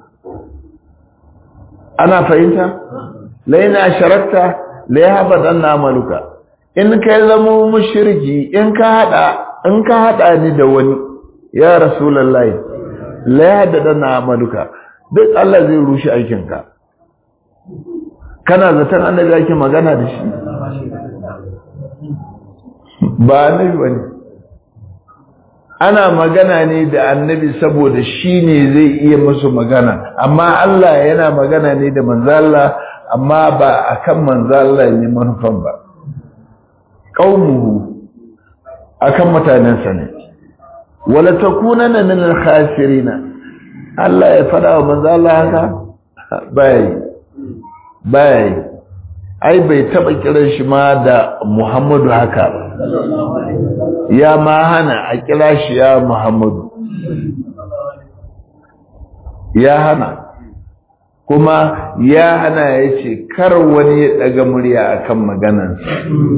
ana fahimta laina sharakta la yahbadan amaluka in kai zama mushriki in ka hada in ka hada ni da wani ya rasulullahi la yahbadan amaluka duk Allah zai rushe aikin ka kana zaton annabi yake magana da shi ba annabi bane ana magana ne da annabi saboda shi ne zai iya musu magana amma Allah yana magana ne da manzo Allah amma ba akan manzo Allah ne manufan ba qaumuhu akan mutanensa ne wala takunana min al-khasirin Allah ya fada wa manzo Allah haka bai bai ai bai taba kiran shi ma da Muhammadu haka ya ma hana a kira shi ya Muhammadu ya hana kuma ya hana ya ce kar wani ya daga murya akan maganansa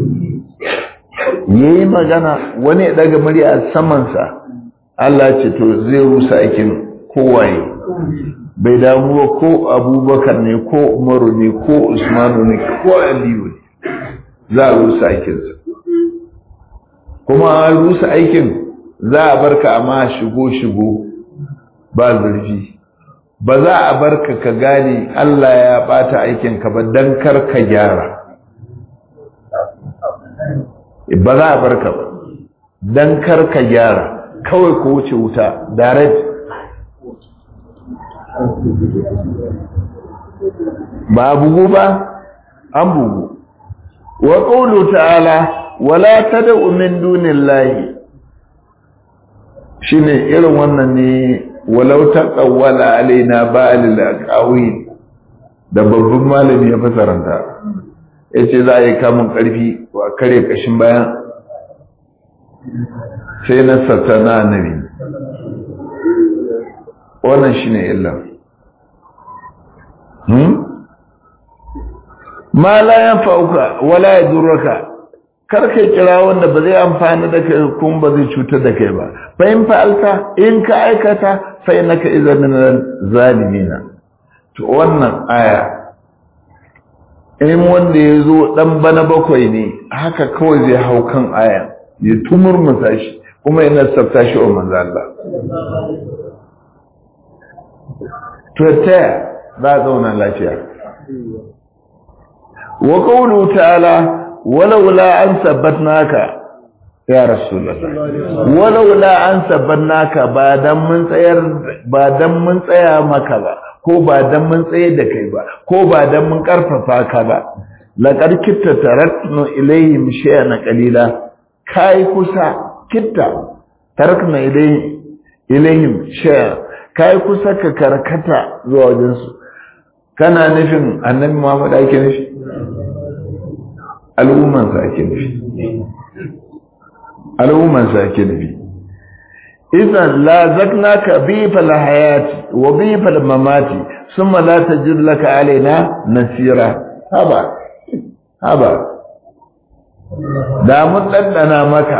ya yi magana wani ya daga murya a samansa Allah ce to zai rusa aikin kowaye bai damuwa ko abubakar ne ko umaru ne ko usmanu ne ko aliyu ne za a rusa aikinsa kuma an rusa aikin za a barka amma shigo-shigo ba zurfi ba za a barka ka gane Allah ya bata aikinka ba don kar ka gyara ba za a barka ba don kar ka gyara kawai ku wuce wuta direct ba bugu ba an bugu wa qawlu ta'ala wala tad'u min dunillahi shine irin wannan ne walau taqawwala alaina ba'al al-aqawil da babban malami ya fasaranta yace za a yi kamun karfi wa kare kashin bayan sai na satana annabi wannan shine illa hmm ma la yanfa'uka wala yadurruka kar kai kira wanda ba zai amfani da kai kuma ba zai cutar da kai ba fa in fa'alta in ka aikata fa innaka idan min zalimina to wannan aya in wanda ya zo dan bana bakwai ne haka kawai zai hau kan aya ya tumurmusa shi kuma yana tsafta shi wa manzo Allah to ta za a zauna lafiya wa qawlu ta'ala walaula an sabbatnaka ya rasulullah walaula an sabbatnaka ba dan mun tsayar ba dan mun tsaya maka ba ko ba dan mun tsaye da kai ba ko ba dan mun karfafa ka ba laqad kitta taraknu ilayhim shay'an qalila kai kusa kitta tarakna ilayhim ilayhim shay'an kai kusa ka karkata zuwa wajen su kana nufin annabi Muhammad ake nufi al'umman sa ake nufi al'umman sa ake nufi idan la zaknaka bi fal hayati wa bi fal mamati thumma la tajid laka alaina nasira haba haba da mun dandana maka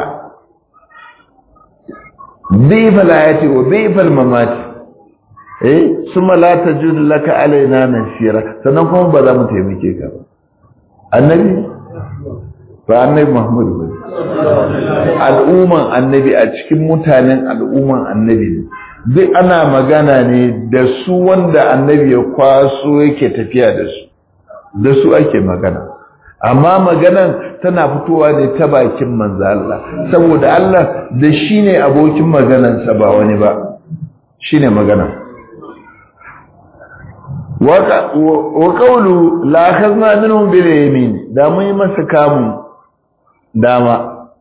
bi fal hayati wa bi fal mamati eh thumma la tajid laka alaina nasira sannan kuma ba za mu taimake ka ba annabi ba annabi Muhammad ba al'umman annabi a cikin mutanen al'umman annabi ne duk ana magana ne da su wanda annabi ya kwaso yake tafiya da su da su ake magana amma maganan tana fitowa ne ta bakin manzo Allah saboda Allah da shi ne abokin maganansa ba wani ba shi ne magana wa qawlu la akhadna minhum bil yamin da mun yi masa kamun dama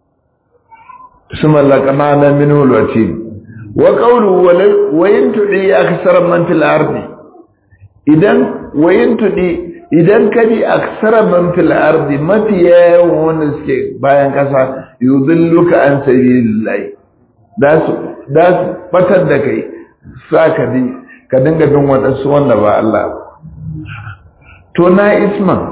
suma laqana minhu al-watin wa qawlu wa yantudi aksar man fil ardi idan wa yantudi idan kadi aksar man fil ardi mafi yawan wanda suke bayan kasa yudilluka an sabilillahi da su da su batar da kai saka di ka dinga bin wadansu wanda ba Allah to na isman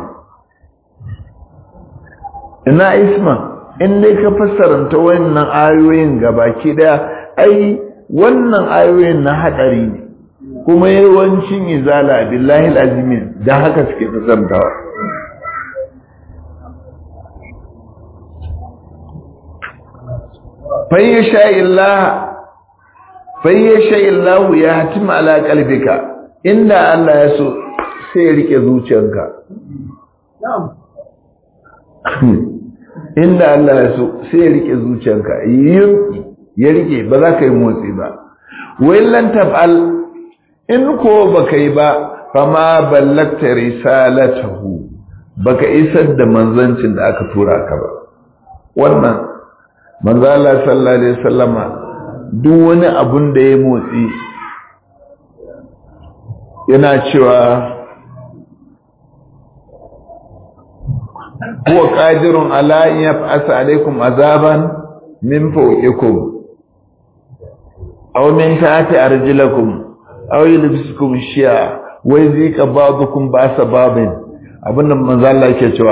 ina isman in dai ka fassaranta wannan ayoyin gabaki daya ai wannan ayoyin na hadari ne kuma yawancin izala billahi alazimin da haka suke fassarantawa fayyasha illah fayyasha illah ya hatima ala qalbika inda Allah ya so sai ya rike zuciyarka na'am inda Allah ya so sai ya rike zuciyanka yinki ya rike ba za ka yi motsi ba lan taf'al in ko baka yi ba fama ballakta risalatahu baka isar da manzancin da aka tura ka ba wannan manzo Allah sallallahu alaihi wasallama duk wani abun da ya motsi yana cewa huwa qadirun ala an yab'asa alaykum azaban min fawqikum aw min tahti arjulakum aw yulbisukum shi'a wa yuzika ba'dukum ba'sa babin abinda manzo Allah yake cewa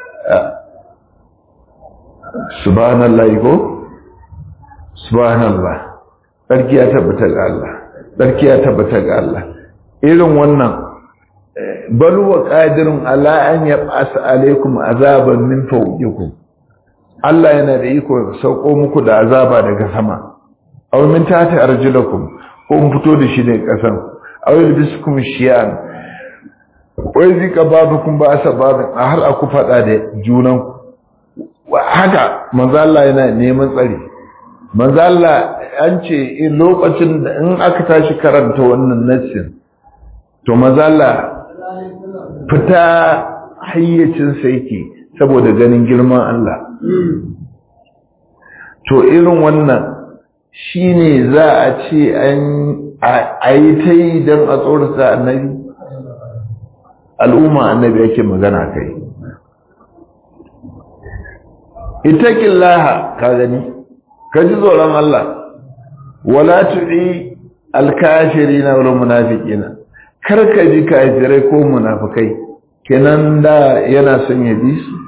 subhanallahi ko subhanallah sarki ya tabbata ga Allah sarki ya tabbata ga Allah irin wannan bal wa qadirun ala an yab'asa alaykum azaban min fawqikum Allah yana da iko sauko muku da azaba daga sama aw min tahti arjulakum ko mun fito da shi ne kasan aw yalbisukum shiyan wai zika babukum ba asababin a har aku fada da junan haka manzo Allah yana neman tsari manzo Allah an ce in lokacin da in aka tashi karanta wannan nassin to mazalla fita hayyacinsa yake saboda ganin girman Allah to irin wannan shine za a ce an a yi ta yi don a tsorata annabi al'umma annabi yake magana kai itakin laha ka gani ka ji tsoron Allah wala tu'i alkashiri na wani munafiƙina karka ji kafirai ko munafikai kenan da yana son ya bi su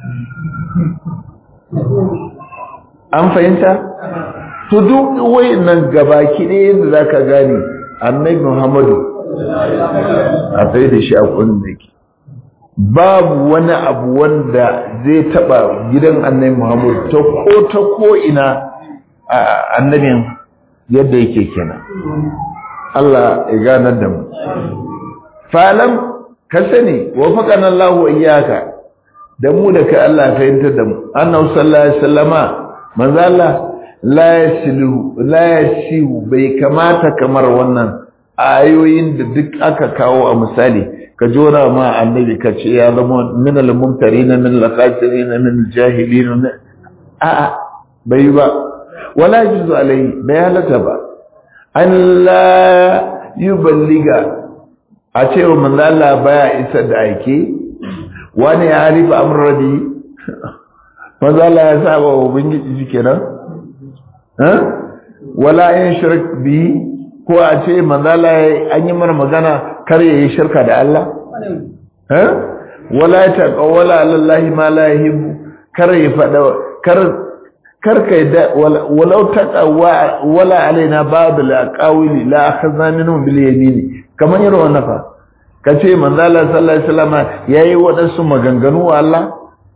an fahimta to duk wayannan gabaki ne yadda zaka gane annabi Muhammadu a tsaye da shi a kunne babu wani abu wanda zai taba gidan annabi Muhammadu ta ko ta ko ina annabin yadda yake kenan Allah ya ganar da mu falam ka sani wa faqana Allah wa iyyaka da mu da kai Allah fahimtar da mu annabi sallallahu alaihi wasallama manzo Allah la yasilu la yasiu bai kamata kamar wannan ayoyin da duk aka kawo a misali ka jora ma annabi ka ce ya zama min al-mumtarin min al-khasirin min al-jahilin a a bai ba wala juzu alai bai halata ba an la yuballiga a ce wa manzo Allah baya isa da aike wani ya harifa amradi manzo Allah ya saba wa ubangiji kenan eh wala in shirk bi ko a ce manzo Allah an yi mana magana kar yayi shirka da Allah eh wala ta qawla alallahi ma la yuhibbu kar ya fada kar kar kai da walau taqawwa wala alaina ba'd al-aqawili la akhadna minhum bil yamin kaman irin wannan fa kace manzo Allah sallallahu alaihi wasallam yayi wadansu maganganu wa Allah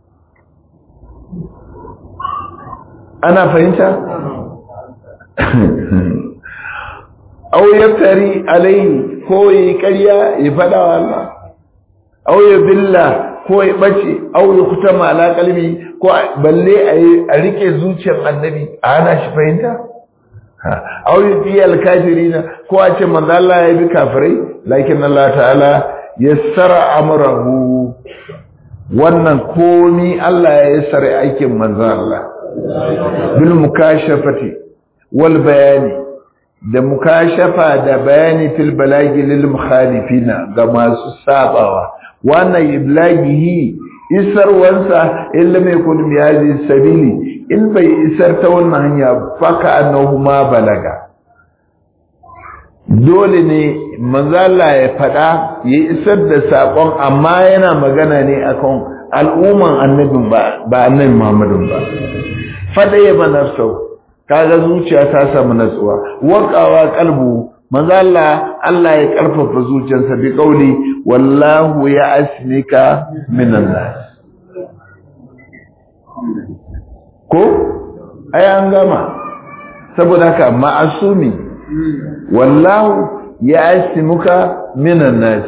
ana fahimta aw yaftari alaihi ko yi ƙarya ya fada wa Allah aw ya billa ko ya bace aw ya kutama ala qalbi ko balle a rike zuciyar annabi a hana shi fahimta aw ya fi alkafirina ko a ce manzo Allah ya bi kafirai lakin Allah ta'ala yassara amrahu wannan komi Allah ya yassara aikin manzo Allah bil mukashafati wal bayani da mukashafa da bayani fil balagi lil mukhalifina ga masu sabawa wannan iblagihi isarwansa illa mai kun biyazi sabili in bai isar ta wannan hanya faka annahu ma balaga dole ne manzala ya fada ya isar da sakon amma yana magana ne akan al'umman annabin ba ba annabi Muhammadin ba fada ya banafsau kaga zuciya ta samu natsuwa waqawa qalbu manzo Allah Allah ya karfafa zuciyarsa bi kauli wallahu ya asnika minan nas ko ai an gama saboda haka ma'asumi wallahu ya asmuka minan nas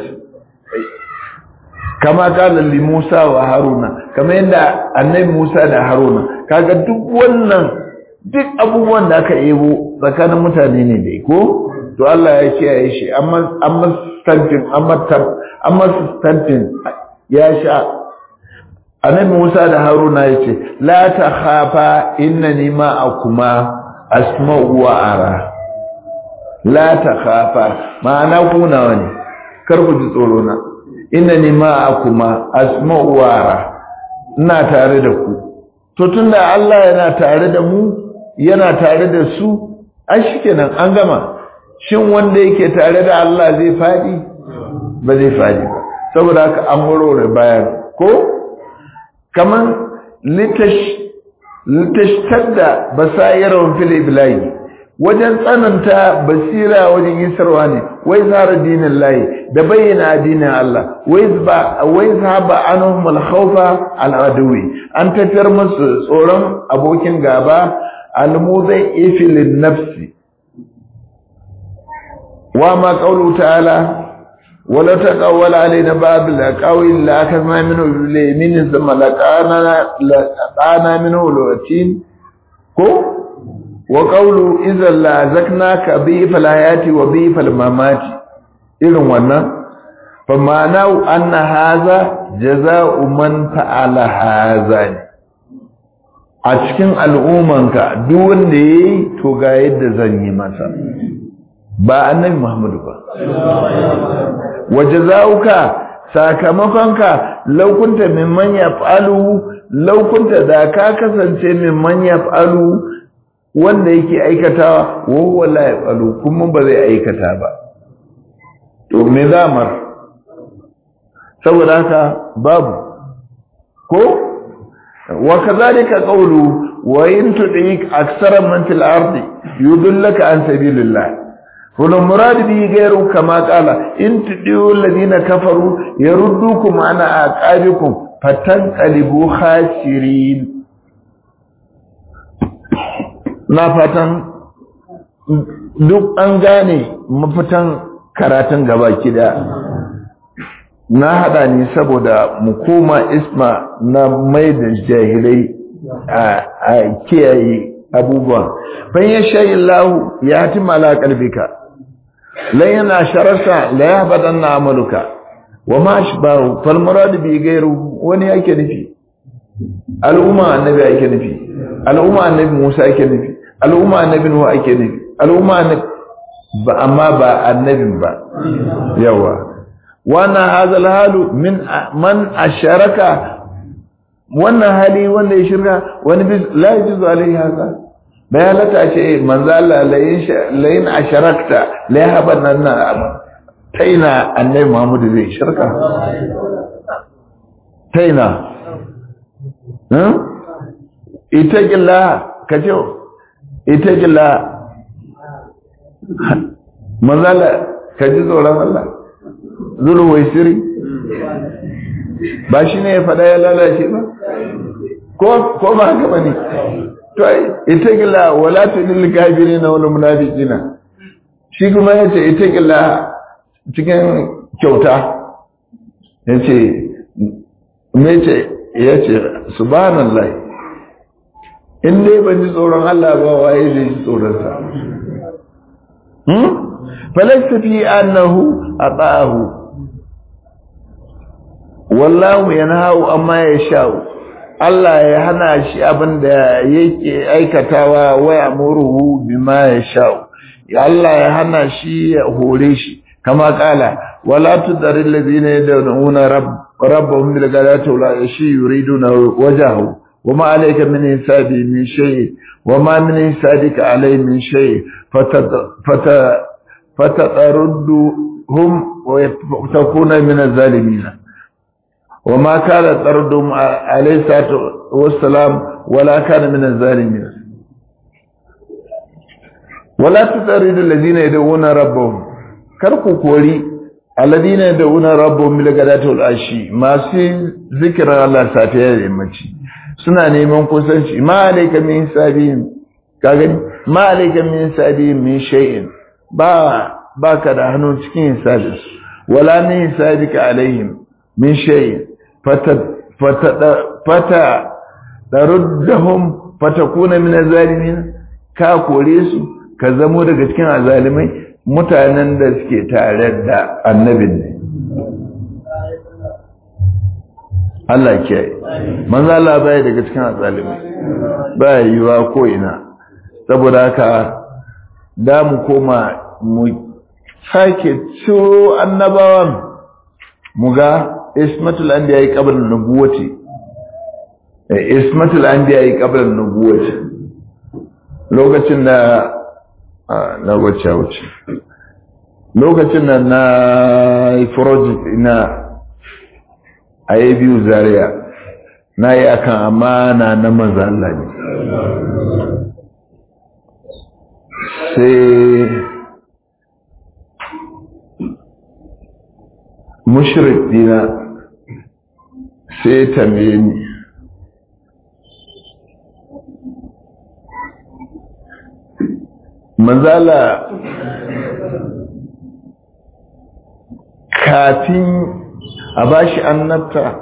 kama kala li Musa wa Haruna kama yadda annabi Musa da Haruna kaga duk wannan duk abubuwan da aka ebo tsakanin mutane ne dai ko to Allah ya kiyaye shi amma amma stamping amma tab amma stamping ya sha annabi Musa da Haruna yace la ta khafa innani ma'akuma asma'u wa ara la ta khafa ma'ana ku nawa ne kar ku ji tsoro na innani ma'akuma asma'u wa ara ina tare da ku to tunda Allah yana tare da mu yana tare da su an shikenan an gama shin wanda yake tare da Allah zai fadi ba zai fadi ba saboda haka an warware bayan ko kaman litash litashtada basairun fil iblai wajen tsananta basira wajen yisarwa ne wai zara dinin layi da bayyana addinin Allah wai ba wai zaba anhum al khawfa al adwi an tafiyar musu tsoron abokin gaba almuzai ifilin nafsi wa ma qawlu ta'ala wala taqawwala alaina babil aqawil la akama minhu limin thumma laqana laqana minhu latin ko wa qawlu idza la zaknaka bi fal hayati wa bi fal mamati irin wannan fa ma'anau anna haza jaza'u man fa'ala haza ne a cikin al'ummanka duk wanda yayi to ga yadda zan yi masa ba annabi Muhammadu ba wa jaza'uka sakamakonka laukunta mimman yaf'alu laukunta da ka kasance mimman yaf'alu wanda yake aikatawa wa huwa la yaf'alu kuma ba zai aikata ba to me zamar saboda haka babu ko wa kadhalika qawlu wa in tudik aksara man fil ardi yudullaka an sabilillah wal murad bi ghayru kama qala in tudiu alladhina kafaru yaruddukum ana aqabikum fatanqalibu khasirin na fatan duk an gane mafitan karatun gaba kida na hada ni saboda mu koma isma na mai da jahilai a kiyaye abubuwan ban ya shayi lahu ya hati mala kalbika lan yana shararsa la ya badan na amaluka wa ma shi ba fal murad bi gairu wani yake nufi al'umma annabi yake nufi al'umma annabi Musa yake nufi al'umma annabi Nuhu yake nufi al'umma annabi ba amma ba annabin ba yawa wannan hazal halu min man asharaka wannan hali wanda ya shirka wani bis la yajuzu alaihi haka bai halatta ce manzo Allah layin asharakta la yahaban nan taina annabi Muhammad zai shirka taina hmm ita gilla kace ita gilla manzo Allah kaji tsoron Allah zuru wai siri ba shi ne ya faɗa ya lalace ba ko ba haka ba ne to ita gila wala ta lil kafiri na wani munafiqina shi kuma ya ce ita gila cikin kyauta ya ce me ce ya ce subhanallah in dai ban ji tsoron Allah ba waye zai ji tsoron sa فليس في أنه أطاعه والله ينهى أما يشاء Allah ya hana shi abin da yake aikatawa wa yamuruhu bima yasha Allah ya hana shi ya hore shi kama kala wala tudaril ladina yad'una rabbahum bil ghadati wala yashi yuriduna wajhahu wama alayka min hisabi min shay wama min hisabika alay min shay fata فتطردهم وتكون من الظالمين وما كان طردهم عليه الصلاة والسلام ولا كان من الظالمين ولا تطرد الذين يدعون ربهم كركو كوري الذين يدعون ربهم بالغداة والعشي ما سي ذكر الله سافيا يمشي suna neman kusanci ma alayka min sabin kaga ma alayka min sabin min shay'in ba baka da hannu cikin hisabin wala min hisabika alaihim min shay fata fata fata daruddahum fatakuna min azalimin ka kore su ka zamo daga cikin azalimai mutanen da suke tare da annabin ne Allah ke manzo Allah bai daga cikin azalimai ba yiwa ko ina saboda haka da mu koma mu sake ciro annabawan mu ga ismatul anbiya yi qabla nubuwati ismatul anbiya yi qabla nubuwati lokacin da na wacce wuce lokacin da na yi project ina a yi biyu zaria na yi akan amana na manzo Allah ne sai mushrik dina sai tambaye ni manzala kafin a bashi annabta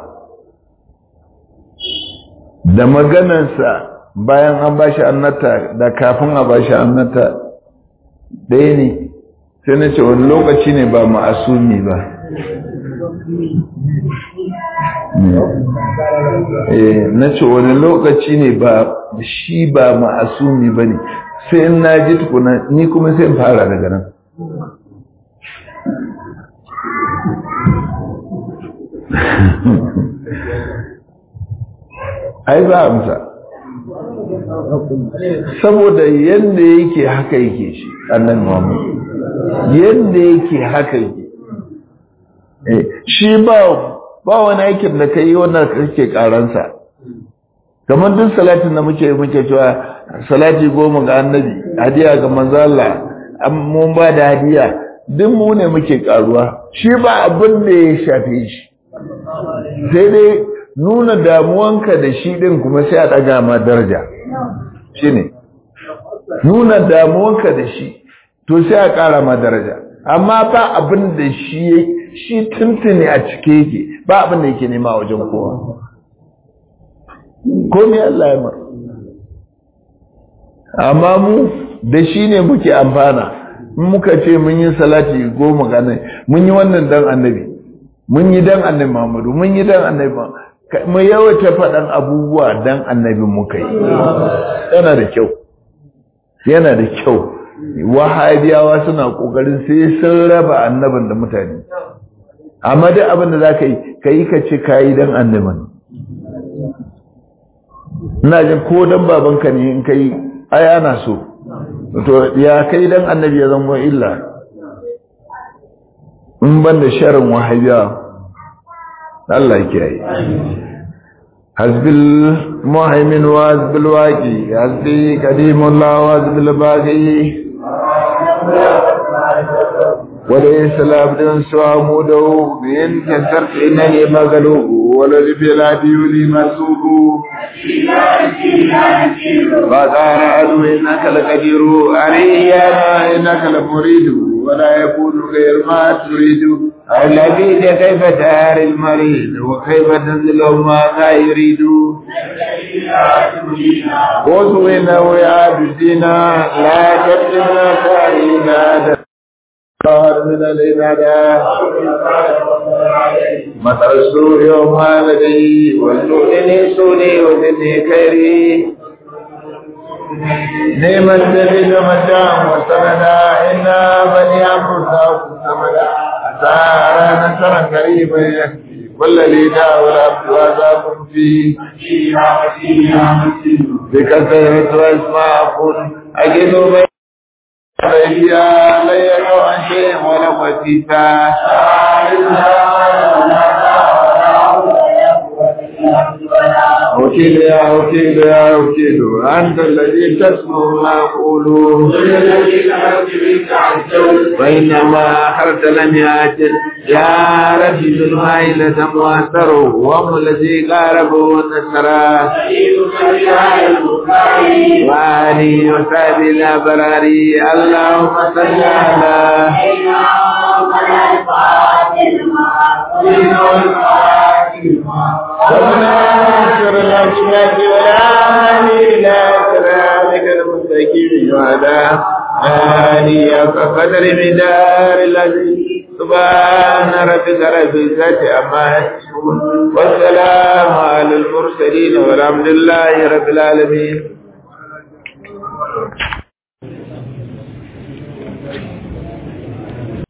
da maganarsa bayan an bashi annabta da kafin a bashi annabta ɗaya ne sai na ce wani lokaci ne ba ma'asumi ba na ce wani lokaci ne ba shi ba ma'asumi ba ne sai in na ji tukuna ni kuma sai in fara daga nan ai ba amsa saboda yadda yake haka yake shi annan Muhammad yadda yake haka yake shi ba ba wani aikin da kai wannan kake karansa kamar duk salatin da muke muke cewa salati goma ga annabi hadiya ga manzo Allah mun ba da hadiya duk mu ne muke karuwa shi ba abin da ya shafe shi sai dai nuna damuwanka da shi din kuma sai a daga ma daraja shine nuna damuwanka da shi to sai a kara ma daraja amma ba abin da shi shi tuntuni a cike yake ba abin da yake nema wajen kowa komai Allah ya mar amma mu da shi ne muke amfana in muka ce mun yi salati goma ga mun yi wannan dan annabi mun yi dan annabi Muhammadu mun yi dan annabi mu yawaita faɗan abubuwa dan annabi muka yi yana da kyau yana da kyau wahabiyawa suna kokarin sai sun raba annabin da mutane amma duk abin da za ka yi ka yi ka ce ka yi dan annabin ina jin ko dan babanka ne in ka yi ai ana so to ya kai dan annabi ya zama illa in ban da sharin wahabiyawa Allah kiyaye hasbil muhaimin wa hasbil waqi hasbi kadimullah wa hasbil baqi وليس العبد سوامده بإن كسرت إنني مغلوب ولد بلا ديولي مسوب فقال عدو إنك لقدير عليه يا إنك لمريد ولا يكون غير ما تريد الذي كيف تار المريض وكيف تنزل ما لا يريد وسوينا ويا بدينا لا تبدنا تارينا من العبادة مطر السرور يوم لدي والنودني سوني ودني كيري نعم الدليل مجام وسندا إنا بني أمرنا سمدا أسارا نصرا قريبا يكفي والذي دعا والعبد وعذاب فيه بكثرة واسماء أجد بين عليا لا يرى عن شيء ولا وتيتا وكيل يا وكيل يا وكيل أنت الذي تسمع ما أقول وإنما أخرت لم يأتل يا ربي ذو المائلة مؤثر وهم الذي قاربوا النصر وآله وصحبه الأبرار اللهم صل على وناصر الأشياء والآلي إلى صراطك المستقيم وعلى آله وقدر مدار الذي سبحان ربك رب العزة عما يصفون والسلام على المرسلين والحمد لله رب العالمين